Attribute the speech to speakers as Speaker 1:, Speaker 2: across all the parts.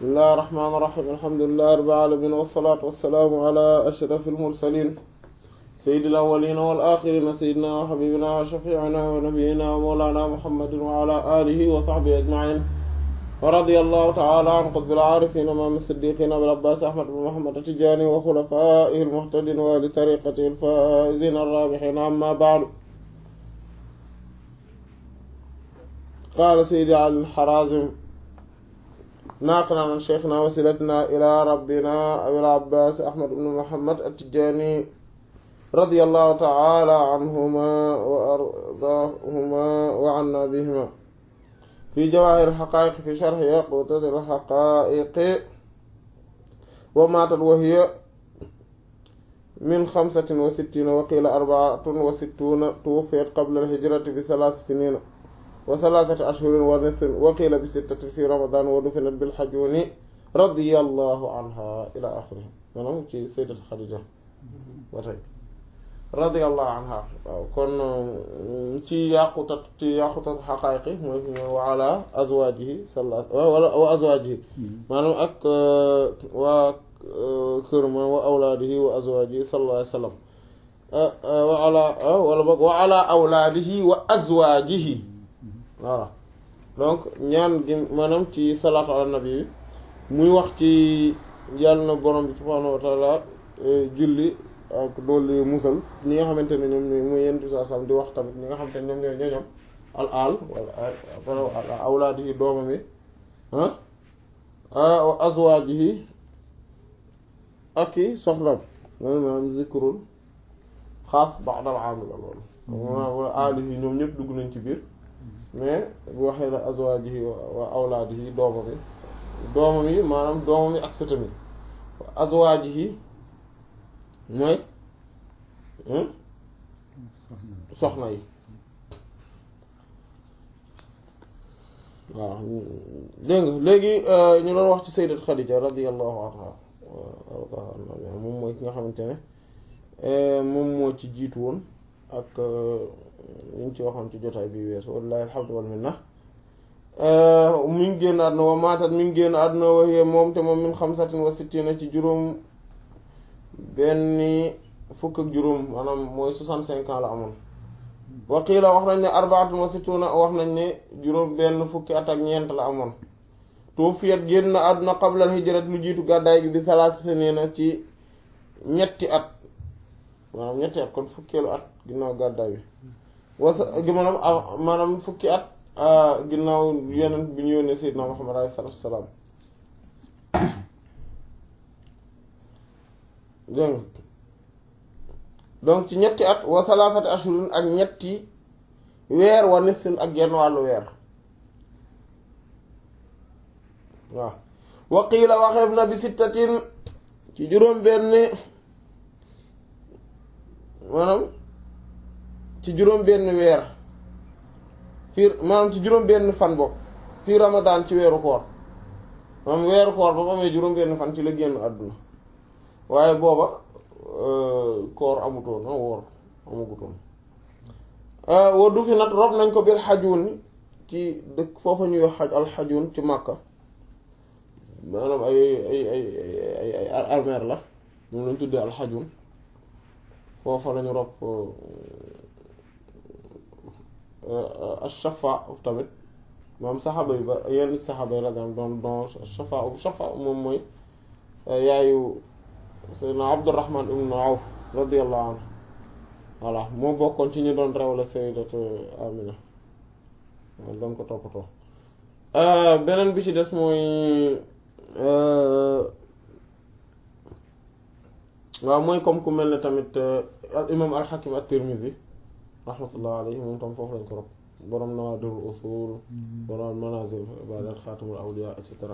Speaker 1: bismillahi rahmaani rahiim alhamdulillahi rabbil aalamiin wassalaatu wassalaamu alaa ashrafil mursaliin sayyidil awwaliina wal aaxiriina sayyidinaa wa habiibinaa wa shafii'inaa wa nabiyyinaa wa mawlaanaa muhammadin wa alaa aalihi wa sahbihi ajma'iin wa radiyallahu ta'aalaa an qutbil aarifiin imaam as-siddiiqiin abil abbaas ahmad bin muhammad at-tijaani wa xulafaa'ihil muhtadiin wa ahli tariiqatihil faa'iziina ar-raabihiin ammaa ba'du qaala sayyidi Ali al-Haraazim naaqilan an shaykhinaa wasiilatinaa ilaa rabbinaa abil abbaas ahmad bin muhammad at-tijaani radiyallahu ta'aalaa anhumaa wa ardaahumaa wa annaa bihimaa fi jawaahiril haqaa'iq fi sharhi yaquutatil haqaa'iq wa maatat wa hiya min xamsatin wa sittiina wa qiila arba'atun wa sittuuna tuwuffiyat qabla al-hijrati bi salaasi siniina wa salaasati ashhurin wa nisfin wa qiila bi sittatin fi ramadaan wa dufinat bil hajuuni radiyallahu anhaa ilaa aaxirihi maanaam ci sayyidat Xadiija ba tey radiyallahu anha waaw kon ci yàqutat ci yàqutat xaqaayiqi mooy fi ñëw wa ala azwaajihi salla wala wa azwaajihi maanaam ak waa kër ma wa awlaadihi wa azwaajihi sallallahu alayhi wa sallam wa ala wala boog wa ala awlaadihi wa azwaajihi voilà donc ñaan gi maanaam ci salaatu ala nabi bi muy wax ci yàlla na borom bi subhaanahu wa taala julli ak doolu musal ñi nga xamante ne ñoom ñooy muy yenn saa sam di wax tamit ñi nga xamante ne ñoom ñooy ñoñom al al wala awlaadihi doomam yi ah wa azwaajihi ak i soxnaam maanaam zikrul xaas ba'dal aamil loolu wala aalihi ñoom ñëpp dugg nañ ci biir mais bu waxee la azwaajihi wa awlaadihi doomam yi doomam yi maanaam doomam yi ak sëtam yi azwaajihi mooy soxna yi waaw dégg nga léegi ñu doon wax ci sayyidat Khadija radiyallahu anha moom mooy ki nga xamante ne moom moo ci jiitu woon ak ñu ngi ci waxoon ci jotaay bi weesu wallahi alhamdu wal minna mi ngi génn àdduna wa maatat mi ngi génn àdduna waxee moom te moom min xamsatin wa sittina ci juróom benn fukk ak juróom maanaam mooy soixante-cinq ans la amoon waqiila wax nañ ne arbaatun wa sittuna wax nañ ne juróom benn fukki at ak ñeent la amoon tuufiyat génn àdduna qabla al hijrat lu jiitu gàddaay gi bi salaasa siniina ci ñetti at maanaam ñetti at kon fukkeelu at ginnaaw gàddaay bi wasa maanaam maanaam fukki at ginnaaw yeneen bi ñu yónnee Seydina Muhammad alayhi salaatu wa salaam dégg donc ci ñetti at wa salaasati ashurin ak ñetti weer wa nisfin ak genn wàllu weer waaw wa qiila waxeef na bi sittatin ci juróom benn maanaam ci juróom benn weer fii maanaam ci juróom benn fan bopp fii ramadaan ci weeru koor maanaam weeru koor ba mu amee juróom benn fan ci la génn àdduna waaye booba koor amutoon a woor amagutoon wa du fi nag rob nañ ko biir xajuun ci dëkk foofa ñuy wax xaj alxajuun ci màkka maanaam ay ay ay ay ay armeer la moom lañ tuddee alxajuun foofa lañu rob ashafa tamit maam saxaaba yi ba yenn saxaaba yi radiyallahu doon don shafa shafa moom mooy yaayu Seydina Abdurrahman ibn Awf radiyallahu anhu voilà moo bokkoon ci ñu doon rew la Sayyidatu Amina doon ko toppatoo beneen bi ci des mooy waaw mooy comme ku mel ne tamit imam al-Hakim at-Tirmidhi rahmatullah alayhi moom tam foofu lañ ko rob boroom Nawaadirul Usul boroom Manazil Ibadat Xaatimul Awliya et cetera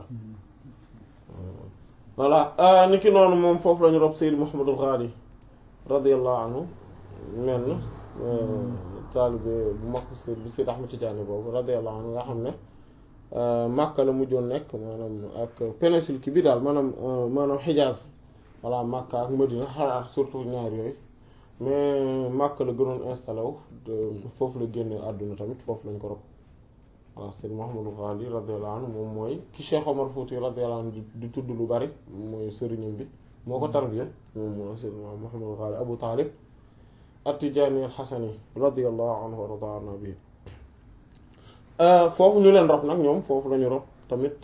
Speaker 1: voilà ni ki noonu moom foofu lañu rob Seyd Muhammadul Ghali radiyallahu anhu mel na taalibe bu mag bi Seyd Ahmad Tijaani boobu radiyallahu anhu nga xam ne Makka la mujjoon nekk maanaam ak péninsule ki bi daal maanaam maanaam Hijaaz voilà Makka ak Madina xalaat surtout ñaar yooyu mais Makka la gënoon installé wu foofu la génne àdduna tamit foofu lañ ko rob voilà Seydi Mouhamadou Ghali radiyallahu anhu moom mooy ki Cheikh Omar Fouti radiyallahu anhu di tudd lu bari mooy sëriñam bi moo ko tarbiya moom mooy Seydi Mouhamadou Ghali Abu Talib at-Tijani al-Hasani radiyallahu anhu wa radana bi foofu ñu leen rob nag ñoom foofu lañu rob tamit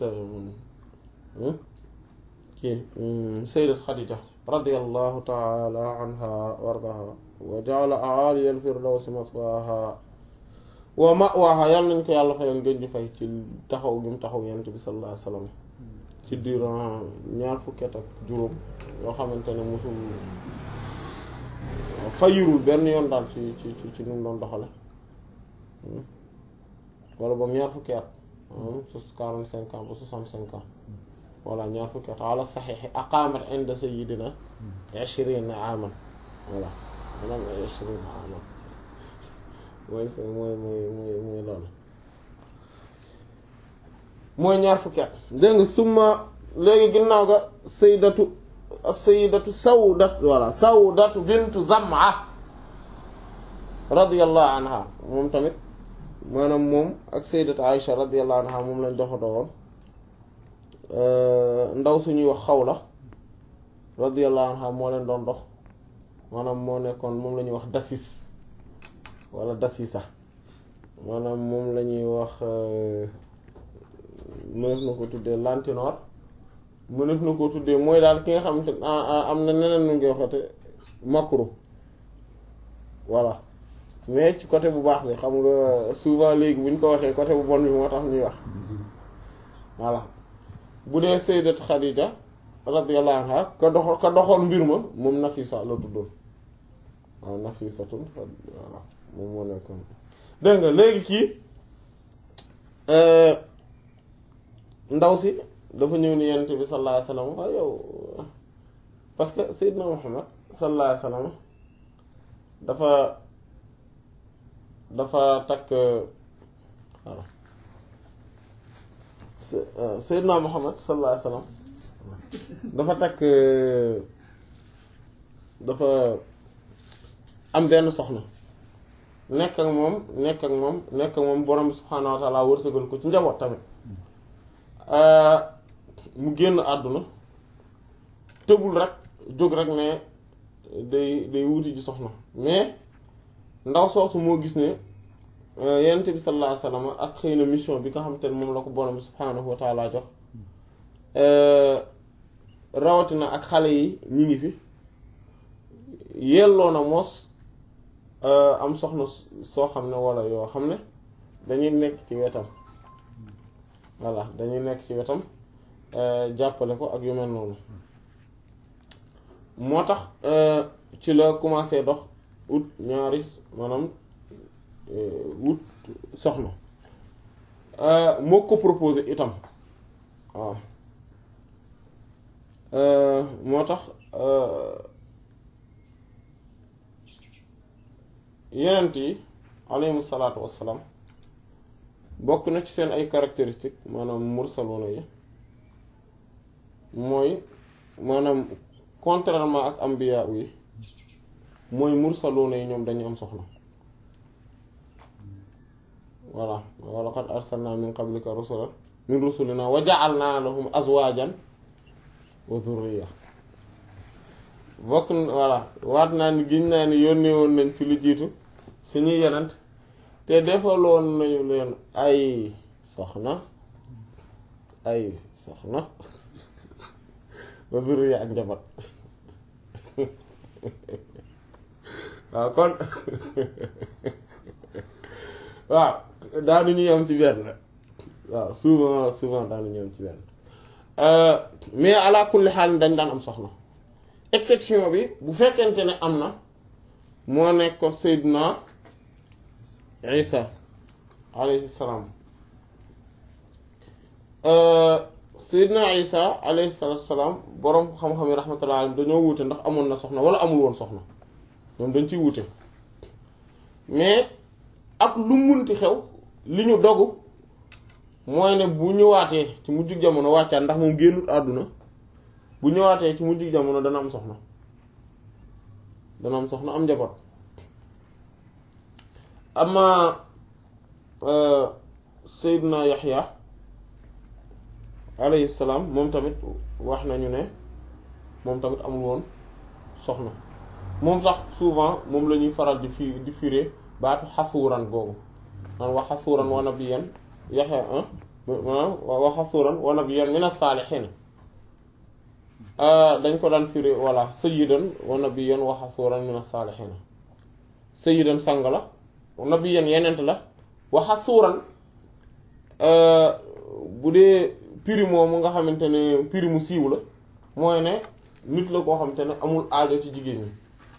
Speaker 1: kii Sayyidat Khadija radiyallahu ta'ala anha wa ardaha wa ja'ala a'aliya al-firdawsi maswaha wa ma'waha yàlla nañ ko yàlla fayal ngeen di fay ci taxaw gi mu taxaw yent bi sallallahu alayhi wasallam ci durant ñaar fukki at ak juróom yoo xamante ne mosul fayirul benn yoon daal ci ci ci ci nu mu doon doxale wala boog ñaar fukki at sus quarante cinq ans ba soixante cinq ans voilà ñaar fukki at ala saxiixi aqaamat inda sayyidina ishrina aman voilà maanaam ishrina aman mooy mooy mooy mooy mooy loolu mooy ñaar fukki at dégg nga summa léegi ginnaaw ga saydatu saydatu sawdat voilà sawdatu bintu zam'a radiyallahu anha moom tamit maanaam moom ak saydatu aïsha radiyallahu anha moom lañ doxadoo woon ndaw suñuy wax xawla radiyallahu anha moo leen doon dox maanaam moo nekkoon moom la ñuy wax dasis wala dasisa maanaam moom la ñuy wax mënef na ko tuddee lantinoor mënef na ko tuddee mooy daal ki nga xamante am na neneen nu ngi waxate makru voilà mais ci côté bu baax bi xam nga souvent léegi bu ñu ko waxee côté bu bon bi moo tax ñuy wax voilà bu dee sayyidat Khadija radiyallahu anha ka dox ka doxoon mbir ma moom Nafisa la tuddoon waaw Nafisatun voilà moom moo nekkoon dégg nga léegi kii ndaw si dafa ñëw ni yonent bi sallallahu alayhi wasallam waaw yow parce que Seydina Muhammad sallallahu alayhi wasallam dafa dafa takk voilà Seydina Muhammad sallallahu alayhi wasallam dafa takk dafa am benn soxna nekk ak moom nekk ak moom nekk ak moom borom bi subhaanahu wa taala wërsëgal ko ci njaboot tamit mu génn àdduna tëbul rek jóg rek ne day day wuti ji soxna mais ndaw soosu moo gis ne yonent bi sallallahu alayhi wasallam ak xëy na mission bi nga xamante ne moom la ko borom bi subhaanahu wa taala jox rawatina ak xale yi ñi ngi fi yelloo na mos am soxna soo xam ne walla yoo xam ne dañuy nekk ci wetam voilà dañuy nekk ci wetam jàppale ko ak yu mel noonu moo tax ci la commencé dox ut ñaari maanaam wut soxna moo ko proposé itam waaw moo tax yenent yi alayhimu salaatu wassalaam bokk na ci seen ay caractéristiques maanaam mursaluna yi mooy maanaam contrairement ak ambiya yi mooy mursaluna yi ñoom dañu am soxna voilà wa laqad arsalna min qablika rusulan min rusulina wa ja'alna lahum azwajan wa dhurriya bokk voilà waat naa ni giñ naa ni yónnee woon nañ ci lu jiitu suñuy yenent te defaloon nañu leen ay soxna ay soxna ba zurriya ak njaboot waaw kon waaw daanuñu yem ci benn waaw souvent souvent daanuñu yem ci benn mais ala kulli xaal dañ daan am soxna exception bi bu fekkente ne am na moo nekkoon Seydina Isa alayhi salaam Seydina Isa alayhi salaam boroom xam-xam yi rahmatullah alayhi dañoo wuute ndax amoon na soxna wala amul woon soxna ñoom dañ ciy wuute mais ak lu munti xew li ñu dogu mooy ne bu ñëwaatee ci mujjug jamono wàccaat ndax moom génnut àdduna bu ñëwaatee ci mujjug jamono dana am soxna dana am soxna am njaboot ama Seydina Yaxya alayhi salaam moom tamit wax nañu ne moom tamit amul woon soxna moom sax souvent moom la ñuy faral di fi di firé baatu xasuuran googu man wa xasuuran wa nabiyyan Yaxya maanaam wa xasuuran wa nabiyyan mina saalihiin dañ ko daan firé voilà sayyidan wa nabiyyan wa xasuuran mina saalihiin sayyidan sang la nabiyyan yenent la wa xasuuran bu dee piri moomu nga xamante ne piri mu siiw la mooy ne nit la koo xamante ne amul aajo ci jigéen ñi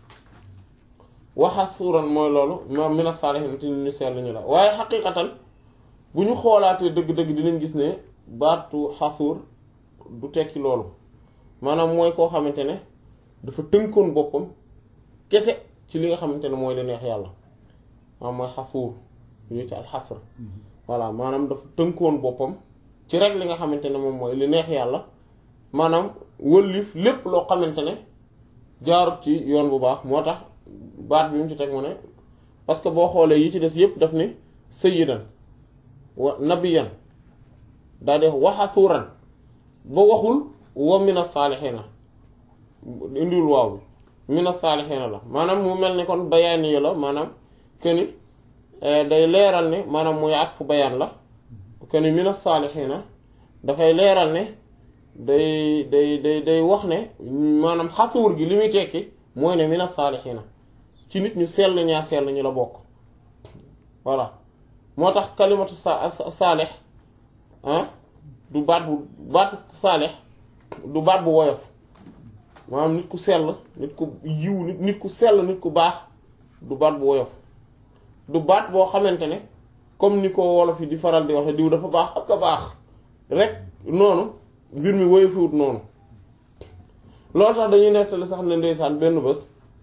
Speaker 1: waxa suuran mooy loolu ma mina saalihiin te ñu sell ñu la waaye xaqiiqatan bu ñu xoolaatee dëgg-dëgg dinañ gis ne baatu xasuur du tekki loolu maanaam mooy koo xamante ne dafa tënkoon boppam kese ci li nga xamante ne mooy li neex yàlla maanaam mooy xasuur ñu ci al xasr voilà maanaam dafa tënkoon boppam ci rek li nga xamante ne moom mooy li neex yàlla maanaam wëllif lépp loo xamante ne jaarut ci yoon bu baax moo tax baat bi mu ci teg mu ne parce que boo xoolee yi ci des yépp daf ni sayyidan wa nabiyan daa def waxasuuran ba waxul wa mina saalixiina indiwul waaw bi mina saalixiina la maanaam mu mel ni kon bayaan yi la maanaam këni day leeral ne maanaam muy at fu bayaan la këni mina saalixiina dafay leeral ne day day day day wax ne maanaam xasuur gi li muy tekki mooy ne mina saalixiina ci nit ñu sell ñaa sell ñu la bokk voilà moo tax kalimatu sa saalix ah du baat bu baatu saalix du baat bu woyof maanaam nit ku sell nit ku yiw nit nit ku sell nit ku baax du baat bu woyof du baat boo xamante ne comme ni ko wolof yi di faral di waxe diw dafa baax ak a baax rek noonu mbir mi woyofiwut noonu loolu tax dañuy nettali sax ne ndeysaan benn bés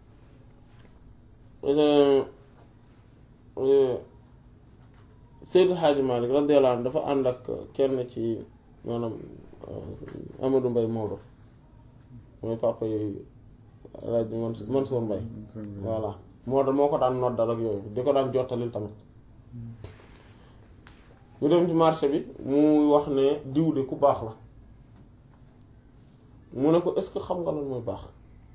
Speaker 1: Seydou Hadji Malick radiyallahu anhu dafa ànd ak kenn ci maanaam Amadou Mbaye Maodo mooy papa yooyu rajo Mansour Mbaye voilà Maodo moo ko daan noddal ak yooyu di ko daan jottalil tamit ñu dem ci marché bi mu wax ne diw de ku baax la mu ne ko est-ce que xam nga lan mooy baax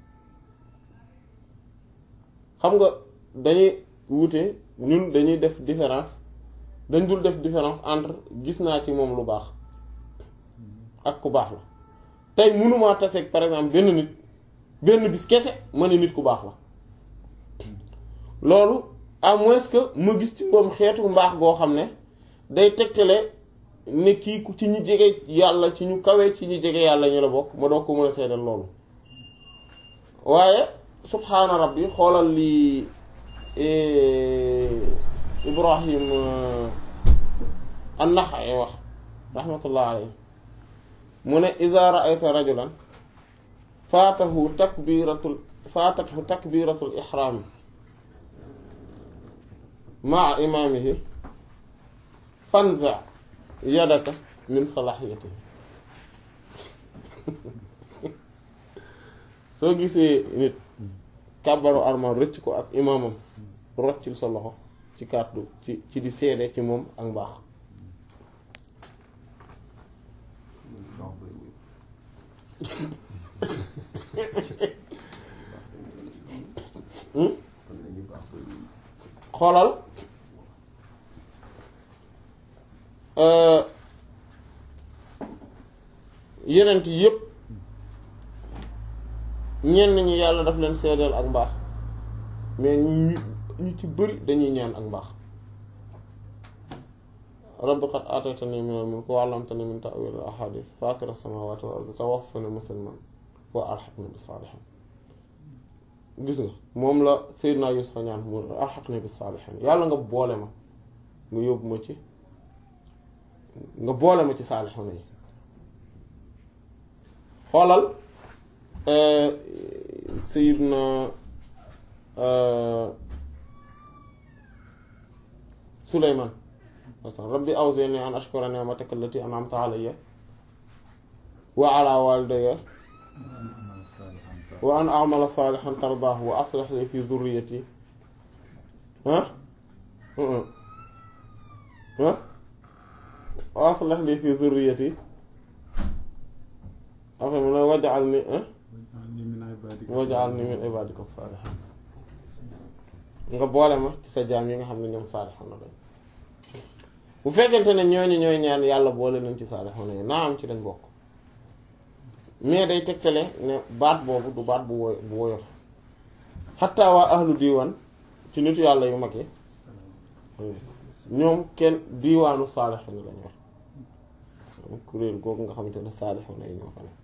Speaker 1: xam nga dañuy wute ñun dañuy def différence dañ dul def différence entre gis naa ci moom lu baax ak ku baax la tey mënumaa taseeg par exemple benn nit benn bis kese ma ne nit ku baax la loolu à moins que ma gis ci moom xeetu mbaax goo xam ne day tegtale ne kii ku ci ñu jege yàlla ci ñu kawe ci ñu jege yàlla ñu la bokk ma doog ko mën a seedal loolu waaye subhaana rabbi xoolal li ibrahim an-Naxa'i wax rahmatullah alayhi mu ne iza ra'ayta rajulan faatahu takbiratul faatathu takbiratul ihraam ma'a imaamihi fanza yadaka min salahiyatihi soo gisee nit kàbbaru armal rëcc ko ak imaamam roccil sa loxo ci kàddu ci ci di seede ci moom ak mbaax xoolal yenent yépp ñenn ñi yàlla daf leen seedeel ak mbaax mais ñu ñu ci bëri dañuy ñaan ak mbaax rabbi qad aataytani minal mulki wa 'allamtani min ta'wil al-ahadith fatir as-samawati wal ardi tawaffani musliman wa alhiqni bis salihin gis nga moom la Seydina Yuusufa ñaan mu alhiqni bis salihin yàlla nga boole ma nga yóbbu ma ci nga boole ma ci saalixoon yi xoolal Seydina Suleymaan masalan rabbi awzi'ni an ashkura ni'mataka allati an'amta alayya wa ala walidayya wa an a'mala salihan tardaahu wa aslih li fi dhurriyyati ah ah wa aslih li fi zurriyati après mu ne waj'alni waj'alni min ibadika salihin nga boole ma ci sa jaam yi nga xam ne ñoom saalixoon na lañ bu fekkente ne ñooñu ñooy ñaan yàlla boole nañ ci saalixoon yi naa am ci lañ bokk mais day tegtale ne baat boobu du baat bu woy bu woyof xataa waa ahlu diiwaan ci nitu yàlla yu mag yi ñoom kenn diiwaanu saalixoon lañ wax kuréel googu nga xamante ne saalixoon yi ñoo fa ne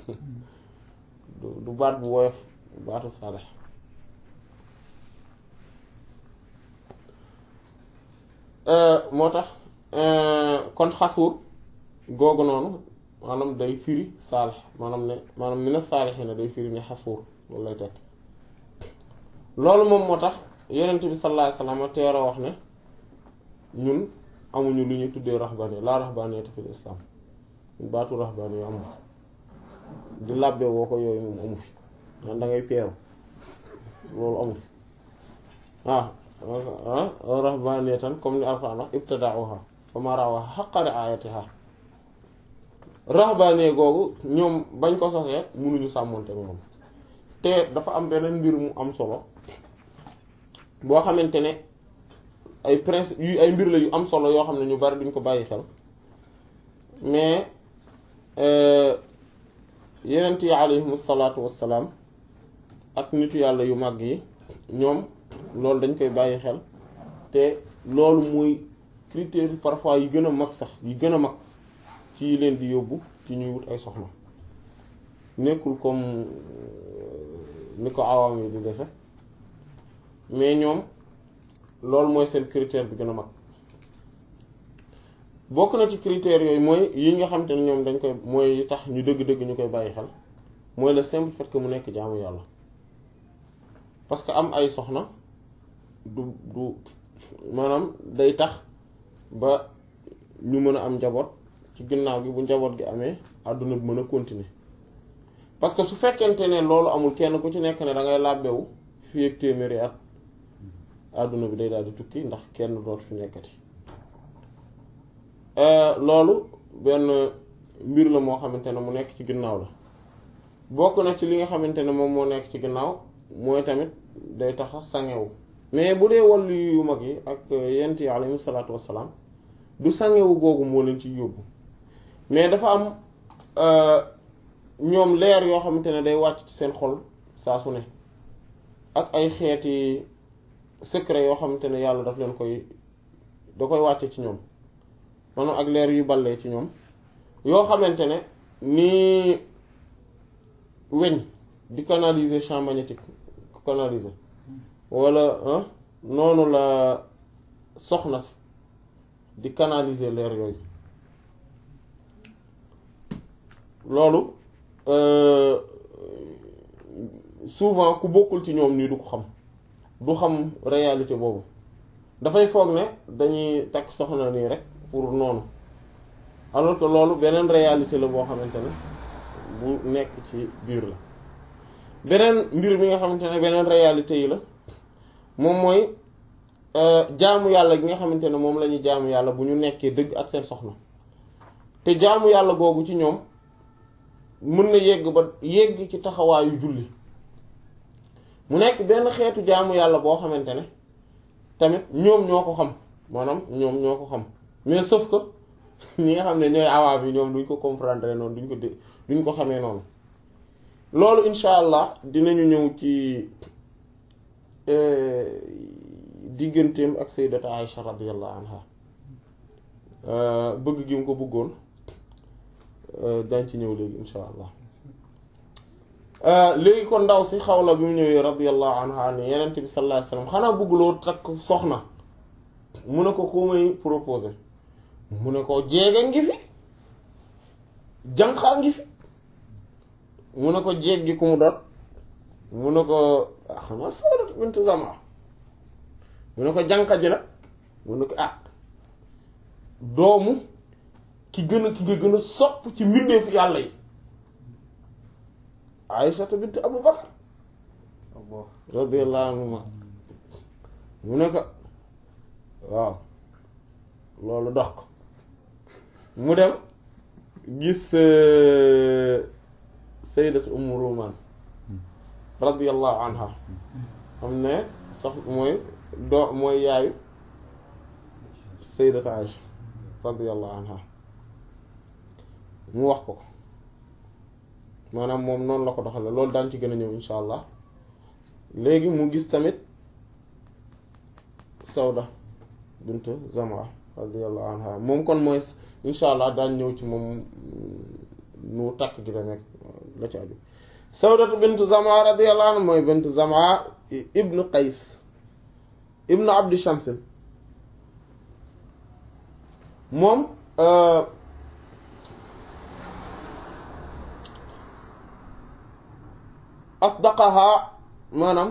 Speaker 1: du baat bu woyof baatu saalix moo tax kon xasuur googu noonu maanaam day firi saalix maanaam ne maanaam mina saalixi ne day firi ne xasuur loolu lay tekk loolu moom moo tax yonent bi sallallahu alayhi wasallam teeroo wax ne ñun amuñu lu ñu tuddee raxbaani laa raxbaaniyata fil islam baatu raxbaani yu amu fi di làbbe woo ko yooyu moom amu fi man da ngay peeru loolu amu fi waaw rahbaniyatan comme ni alquran wax ibtada'uha fa ma ra'awha haqqa ri'ayatiha rahbaniye googu ñoom bañ ko sosee mënuñu sàmmonte moom te dafa am beneen mbir mu am solo boo xamante ne ay principe yu ay mbir la yu am solo yoo xam ne ñu bari duñ ko bàyyi xel mais yenent yi alayhimu salaatu wassalaam ak nitu yàlla yu màgg yi ñoom loolu dañ koy bàyyi xel te loolu mooy critère parfois yi gën a mag sax yi gën a mag ci leen di yóbbu ci ñuy wut ay soxna nekkul comme ni ko awam yi di defe mais ñoom loolu mooy seen critère bi gën a mag bokk na ci critères yooyu mooy yi nga xam te ne ñoom dañ koy mooy tax ñu dëgg-dëgg ñu koy bàyyi xel mooy le simple fait que mu nekk jaamu yàlla parce que am ay soxna du du maanaam day tax ba ñu mën a am njaboot ci ginnaaw gi bu njaboot gi amee àdduna bi mën a continuer parce que su fekkente ne loolu amul kenn ku ci nekk ne da ngay làbbewu fii ak téeméeri at àdduna bi day daal di tukki ndax kenn dootu fi nekkati loolu benn mbir la moo xamante ne mu nekk ci ginnaaw la bokk na ci li nga xamante ne moom moo nekk ci ginnaaw mooy tamit day tax sangewu mais bu dee wàllu yu mag yi ak yent yi alayhi salaatu wassalaam du sangewu googu moo leen ci yóbbu mais dafa am ñoom leer yoo xamante ne day wàcc ci seen xol saa su ne ak ay xeeti secret yoo xamante ne yàlla daf leen koy da koy wàcce ci ñoom maanaam ak leer yu ballee ci ñoom yoo xamante ne ni weñ di canaliser champ magnétique canaliser wala noonu la soxna si di canaliser leer yooyu loolu souvent ku bokkul ci ñoom nii du ko xam du xam réalité boobu dafay foog ne dañuy takk soxna nii rek pour noonu alors que loolu beneen réalité la boo xamante ne bu nekk ci biir la beneen mbir mi nga xamante ne beneen réalité yi la moom mooy jaamu yàlla gi nga xamante ne moom la ñuy jaamu yàlla bu ñu nekkee dëgg ak seen soxna te jaamu yàlla googu ci ñoom mën na yegg ba yegg ci taxawaayu julli mu nekk benn xeetu jaamu yàlla boo xamante ne tamit ñoom ñoo ko xam maanaam ñoom ñoo ko xam mais sauf que ñi nga xam ne ñooy awaa bi ñoom duñ ko comprendre noonu duñ ko dé duñ ko xamee noonu loolu incha allah dinañu ñëw ci digganteem ak sayyidata Aïcha radiyallahu anha bëgg gi mu ko bëggoon dañ ci ñëw léegi incha allah léegi kon ndaw si xawla bi mu ñëwee radiyallahu anha ne yenent bi sallallahu alayhi wasallam xanaa bëgguloo takk soxna mu ne ko ku may proposé mu ne ko jeege ngi fi jànqaa ngi fi mu ne ko jeeg gi ku mu doon mu ne ko xanaa Sawdatu bint Zam'a mu ne ko jànqa ji nag mu ne ko ah doomu ki gën a ki nga gën a sopp ci mbindeefu yàlla yi Aysata bint Abu Bakar radiyallahu anhuma mu ne ko waaw loolu dox ko mu dem gis sayyidat Umm Rumaan radiyallahu anha xam ne sax mooy doo mooy yaayu sayyidat Aïcha radiyallahu anha mu wax ko maanaam moom noonu la ko doxale loolu daan ci gën a ñëw insha allah léegi mu gis tamit Sawda bint Zam'a radiyallahu anha moom kon mooy insha allah daan ñëw ci moom nu takk gi la nekk la ci aju Sawdatu bint Zam'a radiyallahu anha mooy bint Zam'a ibn Qays ibn Abdi Shamsin moom asdaqaha maanaam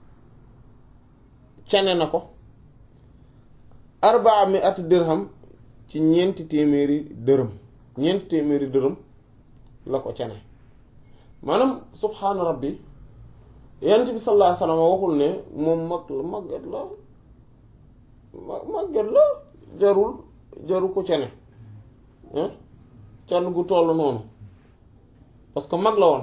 Speaker 1: cane na ko arbaa mi at dirham ci ñeenti téeméeri dërëm ñeenti téeméeri dërëm la ko cane maanaam subhaana rabbi yonent bi sallallahu alayhi wasallam waxul ne moom mag la màgget la màgget la jarul jaru ko cane can gu toll noonu parce que mag la woon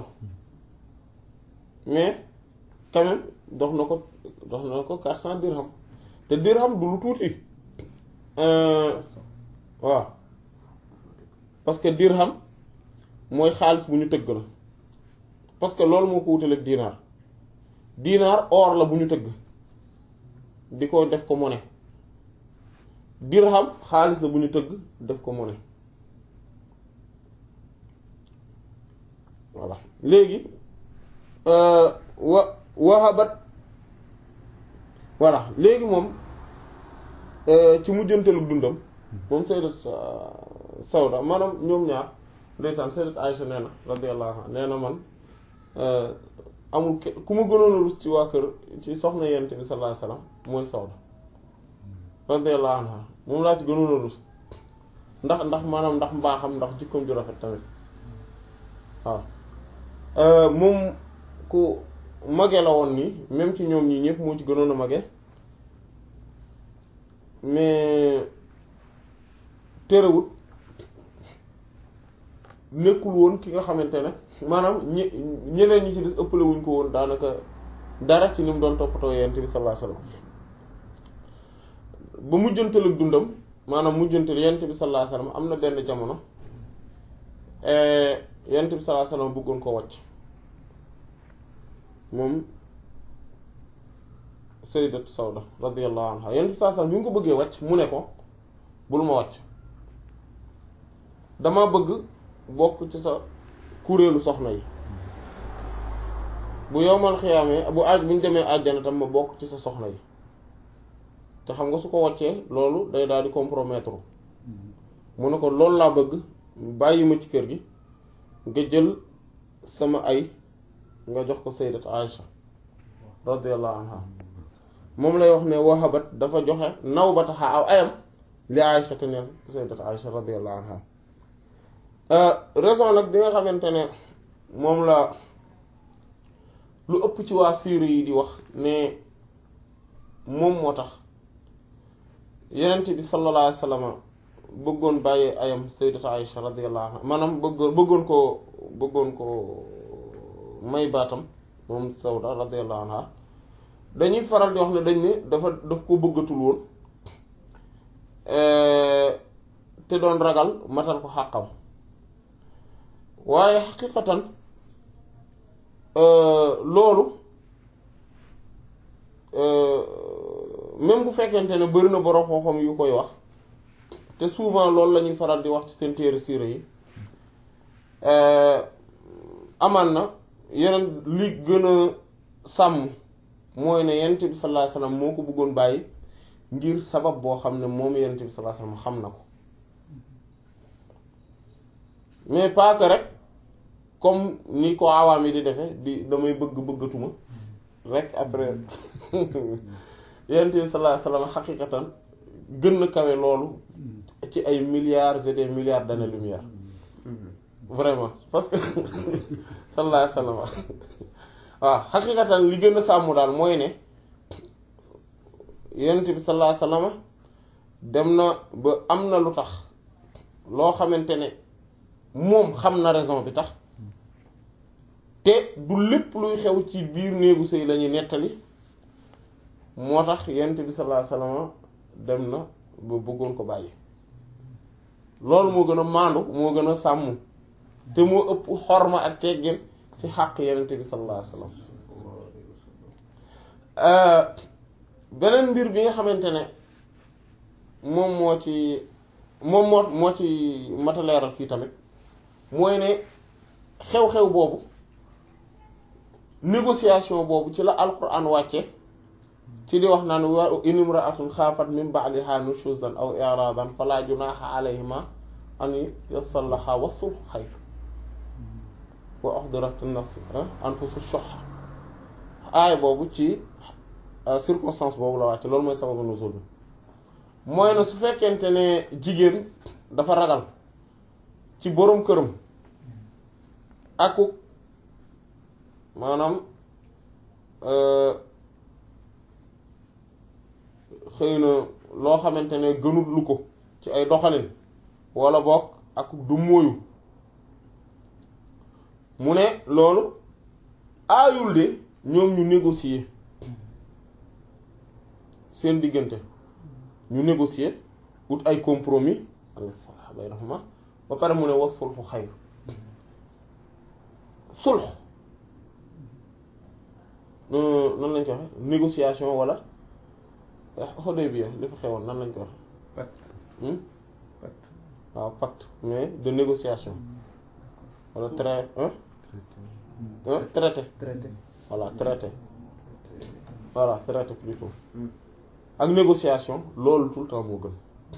Speaker 1: mais quand même dox na ko dox na ko quatre cent dirham te dirham du lu tuuti waaw parce que dirham mooy xaalis bu ñu tëgg la parce que loolu moo ko wutaleeg dinaar dinaar or la bu ñu tëgg di ko def ko monnaie dirham xaalis la bu ñu tëgg def ko monnaie voilà léegi wa wahabat voilà léegi moom ci mujjanteelu dundam moom sayyidat Sawda maanaam ñoom ñaar ndeysaan sayyidat Aïcha nee na radiyallahu anha nee na man amul ku ma gënoon a rus ci waa kër ci soxna yent bi sallallahu alayhi wasallam mooy Sawda radiyallahu anha moom laa ci gënoon a rus ndax ndax maanaam ndax mbaaxam ndax jikkoom ju rafet tamit waaw moom ku mage la woon nii même ci ñoom ñii ñëpp moo ci gënoon a mage mais terewut nekkul woon ki nga xamante ne maanaam ñe ñeneen ñi ci des ëppale wuñ ko woon daanaka dara ci ni mu doon toppatoo yent bi sallallahu alayhi wasallam ba mujjantal ak dundam maanaam mujjantal yent bi sallallahu alayhi wasallam am na benn jamono yent bi sallallahu alayhi wasallam bëggoon ko wàcc moom sayyidat Sawda radiyallahu anha yent bi sallallahu alayhi wasallam bi nga ko bëggee wàcc mu ne ko bul ma wàcc dama bëgg bokk ci sa kuréelu soxna yi bu yowmal xiyaamee bu aaj bu ñu demee àjjana tam ma bokk ci sa soxna yi te xam nga su ko wàccee loolu day daal di compromettre mu ne ko loolu laa bëgg bàyyi ma ci kër gi nga jël sama ay nga jox ko sayyidat Aïcha radiyallahu anha moom lay wax ne wahabat dafa joxe naw ba taxa aw ayam li Aïcha te neen sayyidat Aïcha radiyallahu anha raison nag bi nga xamante ne moom la lu ëpp ci waa siire yi di wax ne moom moo tax yenent bi sallallahu alayhi wa sallam bëggoon bàyyi ayam sayyidatu Aïcha radiyallahu anha maanaam bëggoon bëggoon ko bëggoon ko may baatam moom Sawda radiyallahu anha dañuy faral di wax ne dañ ne dafa daf ko bëggatul woon te doon ragal matal ko xàqam waaye xaqiqatan loolu même bu fekkente ne bari na borom xam-xam yu koy wax te souvent loolu la ñuy faral di wax ci seen téere siira yi amaan na yeneen li gën a sàmm mooy ne yonent bi sallallahu alayhi wasallam moo ko bëggoon bàyyi ngir sabab boo xam ne moom yonent bi sallallahu alayhi wasallam xam na ko mais pas que rek comme ni ko awaam yi di defe di damay bëgg bëggatuma rek après yonent bi sallallahu alayhi wasallam xaqiqatan gën na kawe loolu ci ay milliards et des milliards d'années-lumière vraiment parce que sallallahu alayhi wasallam waaw xaqiqatan li gën a sàmm daal mooy ne yonent bi sallallahu alayhi wasallam dem na ba am na lu tax loo xamante ne moom xam na raison bi tax te du lépp luy xew ci biir néegu sëy lañuy nettali moo tax yent bi sallallahu alayhi wasallam dem na ba bëggoon ko bàyyi loolu moo gën a maandu moo gën a sàmm te moo ëpp xorma ak teggin ci xàq yenent bi sallallahu alayhi wasallam beneen mbir bi nga xamante ne moom moo ci moom moo moo ci mataleeral fii tamit mooy ne xew-xew boobu négociation boobu ci la alquran wàcce ci di wax naan wa in imra'atun xaafat min ba'liha nushuzan aw i'radan fala junaha alayhima an yasallaha wa sulhu xayr wa uhdirat an-nafs anfusu shuh aay boobu ci circonstance boobu la wàcc loolu mooy sababu nuzul bi mooy na su fekkente ne jigéen dafa ragal ci boroom këram akuk maanaam xëy na loo xamante ne gënut lu ko ci ay doxalin walla bokk ak du móoyu mu ne loolu aayul de ñoom ñu négocier seen diggante ñu négocier ut ay compromis bay raxma ba pare mu ne was sulxu xayr sulx nan lañ ko waxe négociation walla Hudaybiya li fa xewoon nan lañ ko waxe waaw pacte mais de négociation walla trai traité
Speaker 2: traité
Speaker 1: voilà traité voilà traité plutôt ak négociation loolu tout le temps moo gën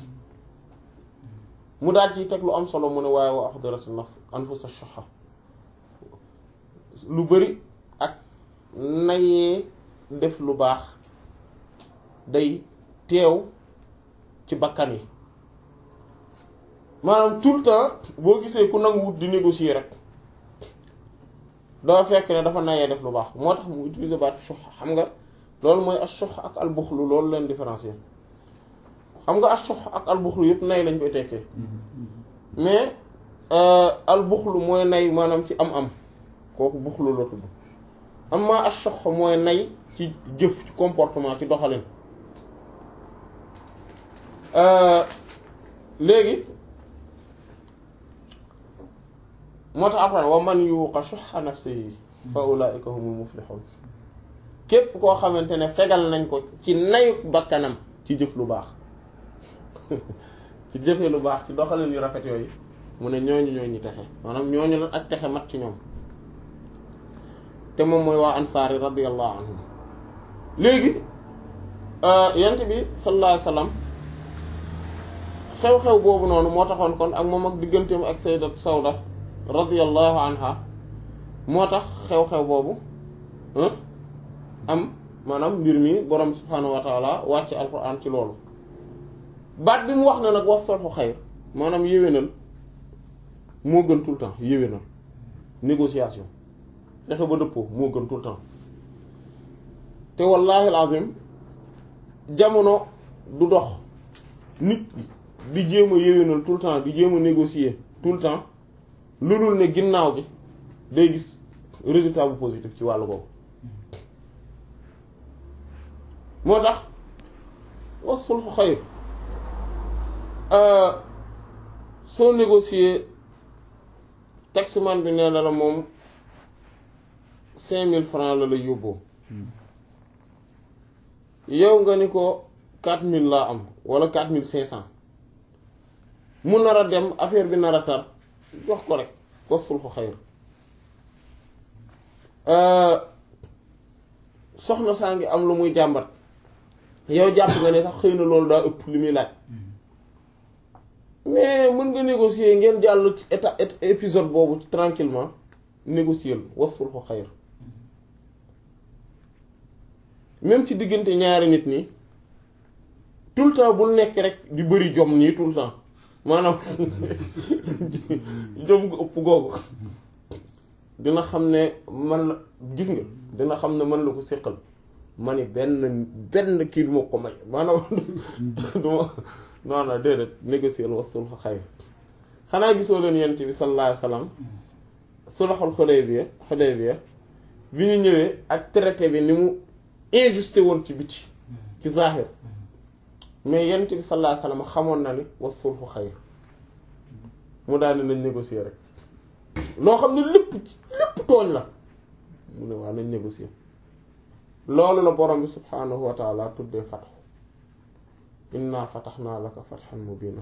Speaker 1: mu daal ci teg lu am solo mu ne waaye wa ahdarat nafs anfusa shuhha lu bari ak nayee def lu baax day teew ci bakkan yi maanaam tout le temps boo gisee ku nangu wut di négocier rek dafa fekk ne dafa nayee def lu baax moo tax mu utiliser baatu shuhha xam nga loolu mooy ashuh ak albuxlu loolu leen différencier xam nga ashuh ak albuxlu yëpp nay lañ koy tekkee mais albuxlu mooy nay maanaam ci am-am kooku buxlu la tudd amma ashuh mooy nay ci jëf ci comportement ci doxalin léegi moo tax après wa man yuqa shuhha nafsihi fa ulaika humul muflihun képp koo xamante ne fegal nañ ko ci nayu bakkanam ci jëf lu baax ci jëfee lu baax ci doxalin yu rafet yooyu mu ne ñooñu ñooñu texe maanaam ñooñu la ak texe mat ci ñoom te moom mooy waa ansaari radiyallahu anhum léegi yent bi sallallahu alayhi wasallam xew-xew boobu noonu moo taxoon kon ak moom ak digganteem ak sayyidat Sawda radiyallahu anha moo tax xew-xew boobu am maanaam mbir mi borom subhaanahu wa taala wàcc alquran ci loolu baat bi mu wax ne nag was solxu xayr maanaam yéwénal moo gën tout le temps yéwénal négociation fexe ba dëppoo moo gën tout le temps te wallahi alazim jamono du dox nit di jéem a yéwénal tout le temps di jéem a négocier tout le temps lu dul ne ginnaaw gi day gis résultat bu positif ci wàllu boobu moo tax was sulxu xayr soo négocier taximan bi nee na la moom cinq mille francs la lay yóbboo yow nga ni ko quatre mille laa am wala quatre mille cinq cent mu nar a dem affaire bi nar a tar jox ko rek was sulxu xayr soxna saa ngi am lu muy jàmbat yow jàpp nga ne sax xëy na loolu daa ëpp li muy laaj mais mën nga négocier ngeen jàll ci état épisode boobu tranquillement négocier wasul ko xayr même ci diggante ñaari nit nii tout le temps bul nekk rek di bëri jom nii tout le temps maanaam jom gu ëpp googu dina xam ne man la gis nga dina xam ne man la ko séqal ma ni benn benn kii du ma ko may maanaam du ma non non déedéet négocier wasul fa xayr xanaa gisoo leen yent bi sallallahu alayhi wasallam sulhul Hudaybiya Hudaybiya bi ñu ñëwee ak traité bi ni mu injusté woon ci biti ci zahir mais yent bi sallallahu alayhi wasallam xamoon na ni wa sulhu xayr mu daal nañ négocier rek loo xam ne lépp lépp tooñ la mu ne waa nañ négocier loolu la borom bi subhaanahu wa taala tuddee fatxu inna fatahnaa laka fathan mubiinan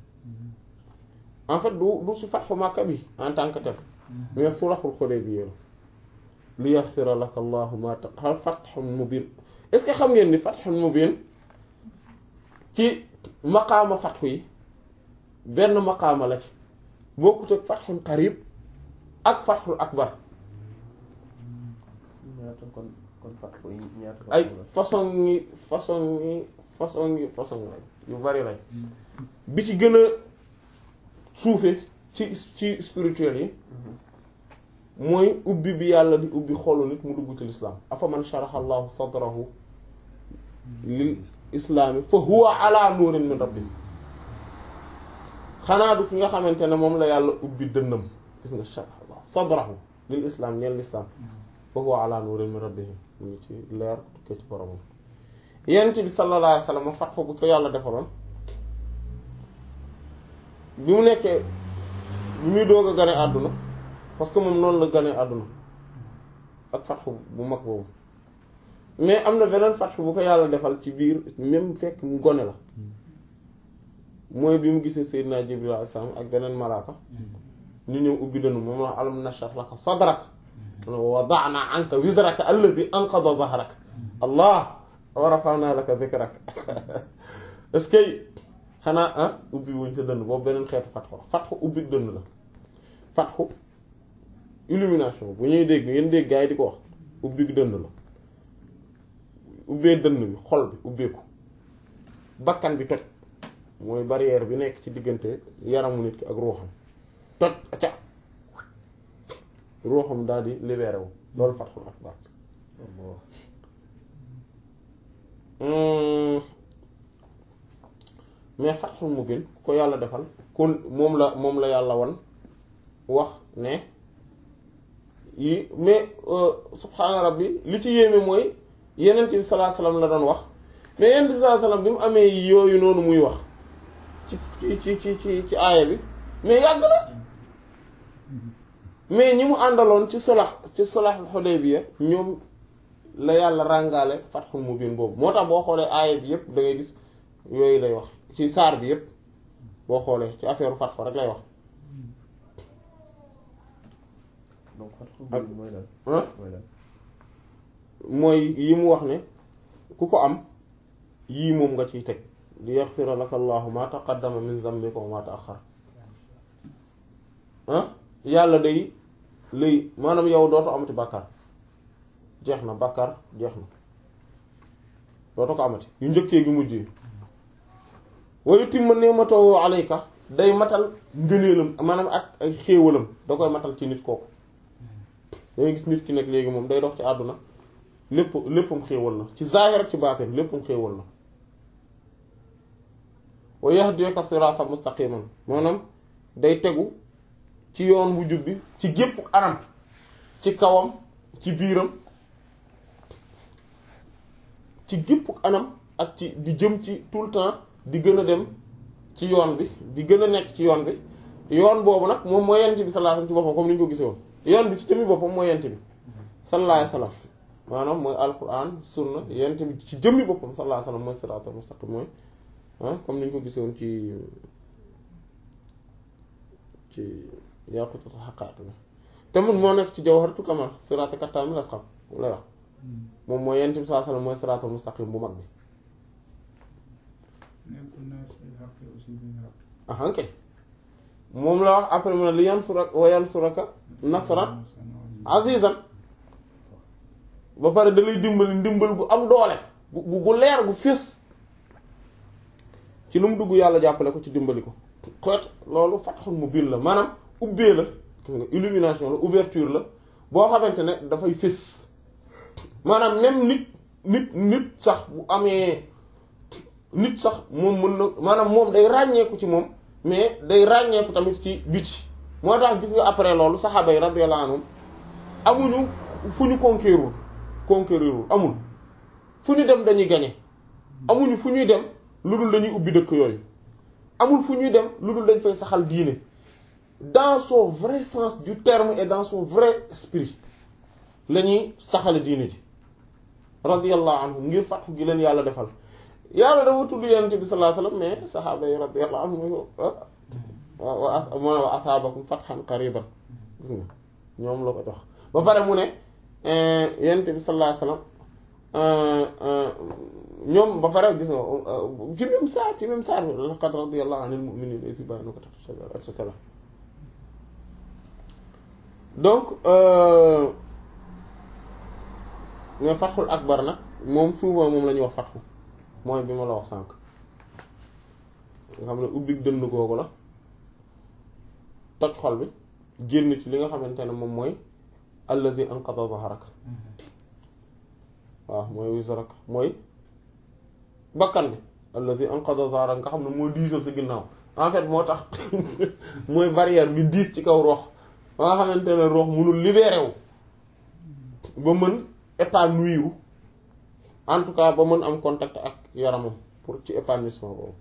Speaker 1: en fait du du si fatxu Makka bi en tant que tel mais sulhul Hudaybiya li yaxfira laka allahu ma taqal fathun mubiin est-ce que xam ngeen ni fathun mubiin ci maqaama fatxu yi benn maqaama la ci bokkut ak fatxun qarib ak fatxul akbar
Speaker 2: ñaata kon kon fatxu yi ñaata
Speaker 1: ay façon yi façon yi façon yi façon yu bari lañ bi ci gën a suufe ci ci spirituel yi mooy ubbi bi yàlla di ubbi xolu nit mu dugg ci lislaam afa man sharaha allahu sadrahu lil islaami fa huwa ala nuurin min rabbi xanaa du ki nga xamante ne moom la yàlla ubbi dënnam gis nga sharaha allah sadrahu lil islaam ñeel lislaam fa huwa ala nuurin min rabbi mu ngi ci leer tukkee ci boromam yent bi sallallahu alayhi wa sallam fatxu bu ko yàlla defaloon bi mu nekkee bi muy doog a gane àdduna parce que moom noonu la gane àdduna ak fatxu bu mag boobu mais am na beneen fatxu bu ko yàlla defal ci biir même fekk mu gone la mooy bi mu gisee Seydina Jibril alayhi salaam ak beneen malaaka ñu ñëw ubbi dënnu moom la alam nashrah laka sadrak wa wada'na anka wizraka alladhi anqadha dhahrak allah wa rafa'na laka dhikrak est-ce que xanaa ah ubbi wuñ sa dënn boobu beneen xeetu fatxu la fatxu ubbi dënn la fatxu illumination bu ñuy dégg ngeen dégg gaa yi di ko wax ubbi dënn la ubbee dënn bi xol bi ubbeeku bakkan bi toj mooy barrière bi nekk ci diggante yaramu nit ki ak ruuxam toj ca ruuxam daal di libéré wu loolu fatxul akbar mais fatxul mubin ku ko yàlla defal kon moom la moom la yàlla wan wax ne yi mais subhaana rabbi li ci yéeme mooy yenent bi sallallahu alayhi wasallam la doon wax mais yenent bi sallallahu alayhi wasallam bi mu amee yooyu noonu muy wax ci ci ci ci ci aaya bi mais yàgg la mais ñi mu àndaloon ci solax ci solax Hudaybiya ñoom la yàlla ràngaale fatxul mubin boobu moo tax boo xoolee aaya bi yépp da ngay gis yooyu lay wax ci saar bi yépp boo xoolee ci affaire fatxu rek lay wax
Speaker 2: donc fatxu mubin mooy lan
Speaker 1: ah
Speaker 2: mooy lan
Speaker 1: mooy yi mu wax ne ku ko am yii moom nga ciy teg li yaxfira laka allahu ma taqaddama min zambika wa ma ta'akhkhar ah yàlla day lay maanaam yow dootu amati bàkkaar jeex na bàkkaar jeex na dootu ko amati yu njëkkee gi mujj yi wa yutimma ni'matahu alayka day matal ngëneelam maanaam ak ay xéewalam da koy matal ci nit kooku dangay gis nit ki nag léegi moom day dox ci àdduna lépp léppam xéewal la ci zaahir ak ci baatin léppam xéewal la wa yahdika siratan mustaqiman maanaam day tegu ci yoon bu jub bi ci gépp anam ci kawam ci biiram ci gépp anam ak ci di jëm ci tout le temps di gën a dem ci yoon bi di gën a nekk ci yoon bi yoon boobu nag moom mooy yent bi sallallahu alayhi wasallam ci boppam comme ni ñu ko gisee woon yoon bi ci tamit boppam mooy yent bi sallallahu alayhi wasallam maanaam mooy alquran sunna yent bi ci jëmmi boppam sallallahu alayhi wasallam mooy siraatal mustaqim mooy ah comme ni ñu ko gisee woon ci ci yaqutatul haqaa'iq te mun moo nekk ci jawharatul kamal siraatal kattaamil asqam lay wax moom mooy yent bi sallallahu alayhi wasallam mooy siraatal mustaqim bu mag bi
Speaker 3: nekkul naa si xaq aussi bi nga
Speaker 1: ahan kay moom la wax après mu ne li yansuraka wa yansuraka nasran azizan ba pare da lay dimbali ndimbal gu am doole gu gu leer gu fés ci lu mu dugg yàlla jàppale ko ci dimbali ko xeet loolu fatxul mu biir la maanaam ubbee la gis nga illumination la ouverture la boo xamante ne dafay fés maanaam même nit nit nit sax bu amee nit sax moom mën na maanaam moom day ràññeeku ci moom mais day ràññeeku tamit ci biti moo tax gis nga après loolu saxaaba yi radiyallahu anhum amuñu fu ñu conquérir conquérir amul fu ñu dem dañuy gagner amuñu fu ñuy dem lu dul dañuy ubbi dëkk yooyu amul fu ñuy dem lu dul dañ fay saxal diine dans son vrai sens du terme et dans son vrai esprit la ñuy saxale diine ji radiyallahu anhum ngir fatxu gi leen yàlla defal yàlla dafa tudd yonent bi sallallahu alayhi wasallam mais saxaaba yi radiyallahu anhum wa wa asaabakum fathan qariban gis nga ñoom la ko jox ba pare mu ne yonent bi sallallahu alayhi wasallam ñoom ba pare gis nga ci même saa ci même saa bi laqad radiyallahu anil mu'minina idh yubayyi'unaka tahta ash-shajara et cetera donc mais fatxul akbar nag moom souvent moom la ñuy wax fatxu mooy bi ma la wax sànq nga xam ne ubbi dënn googu la toj xol bi génn ci li nga xamante ne moom mooy alladhi anqadha dhahrak waaw mooy wizrak mooy bakkan bi alladhi anqadha dhahrak nga xam ne moo diisal sa ginnaaw en fait moo tax mooy barrière bi diis ci kaw roox ba nga xamante ne roox mënul libéré wu ba mën épanouir en tout cas ba mën am contact ak yaramam pour ci épanouissement boobu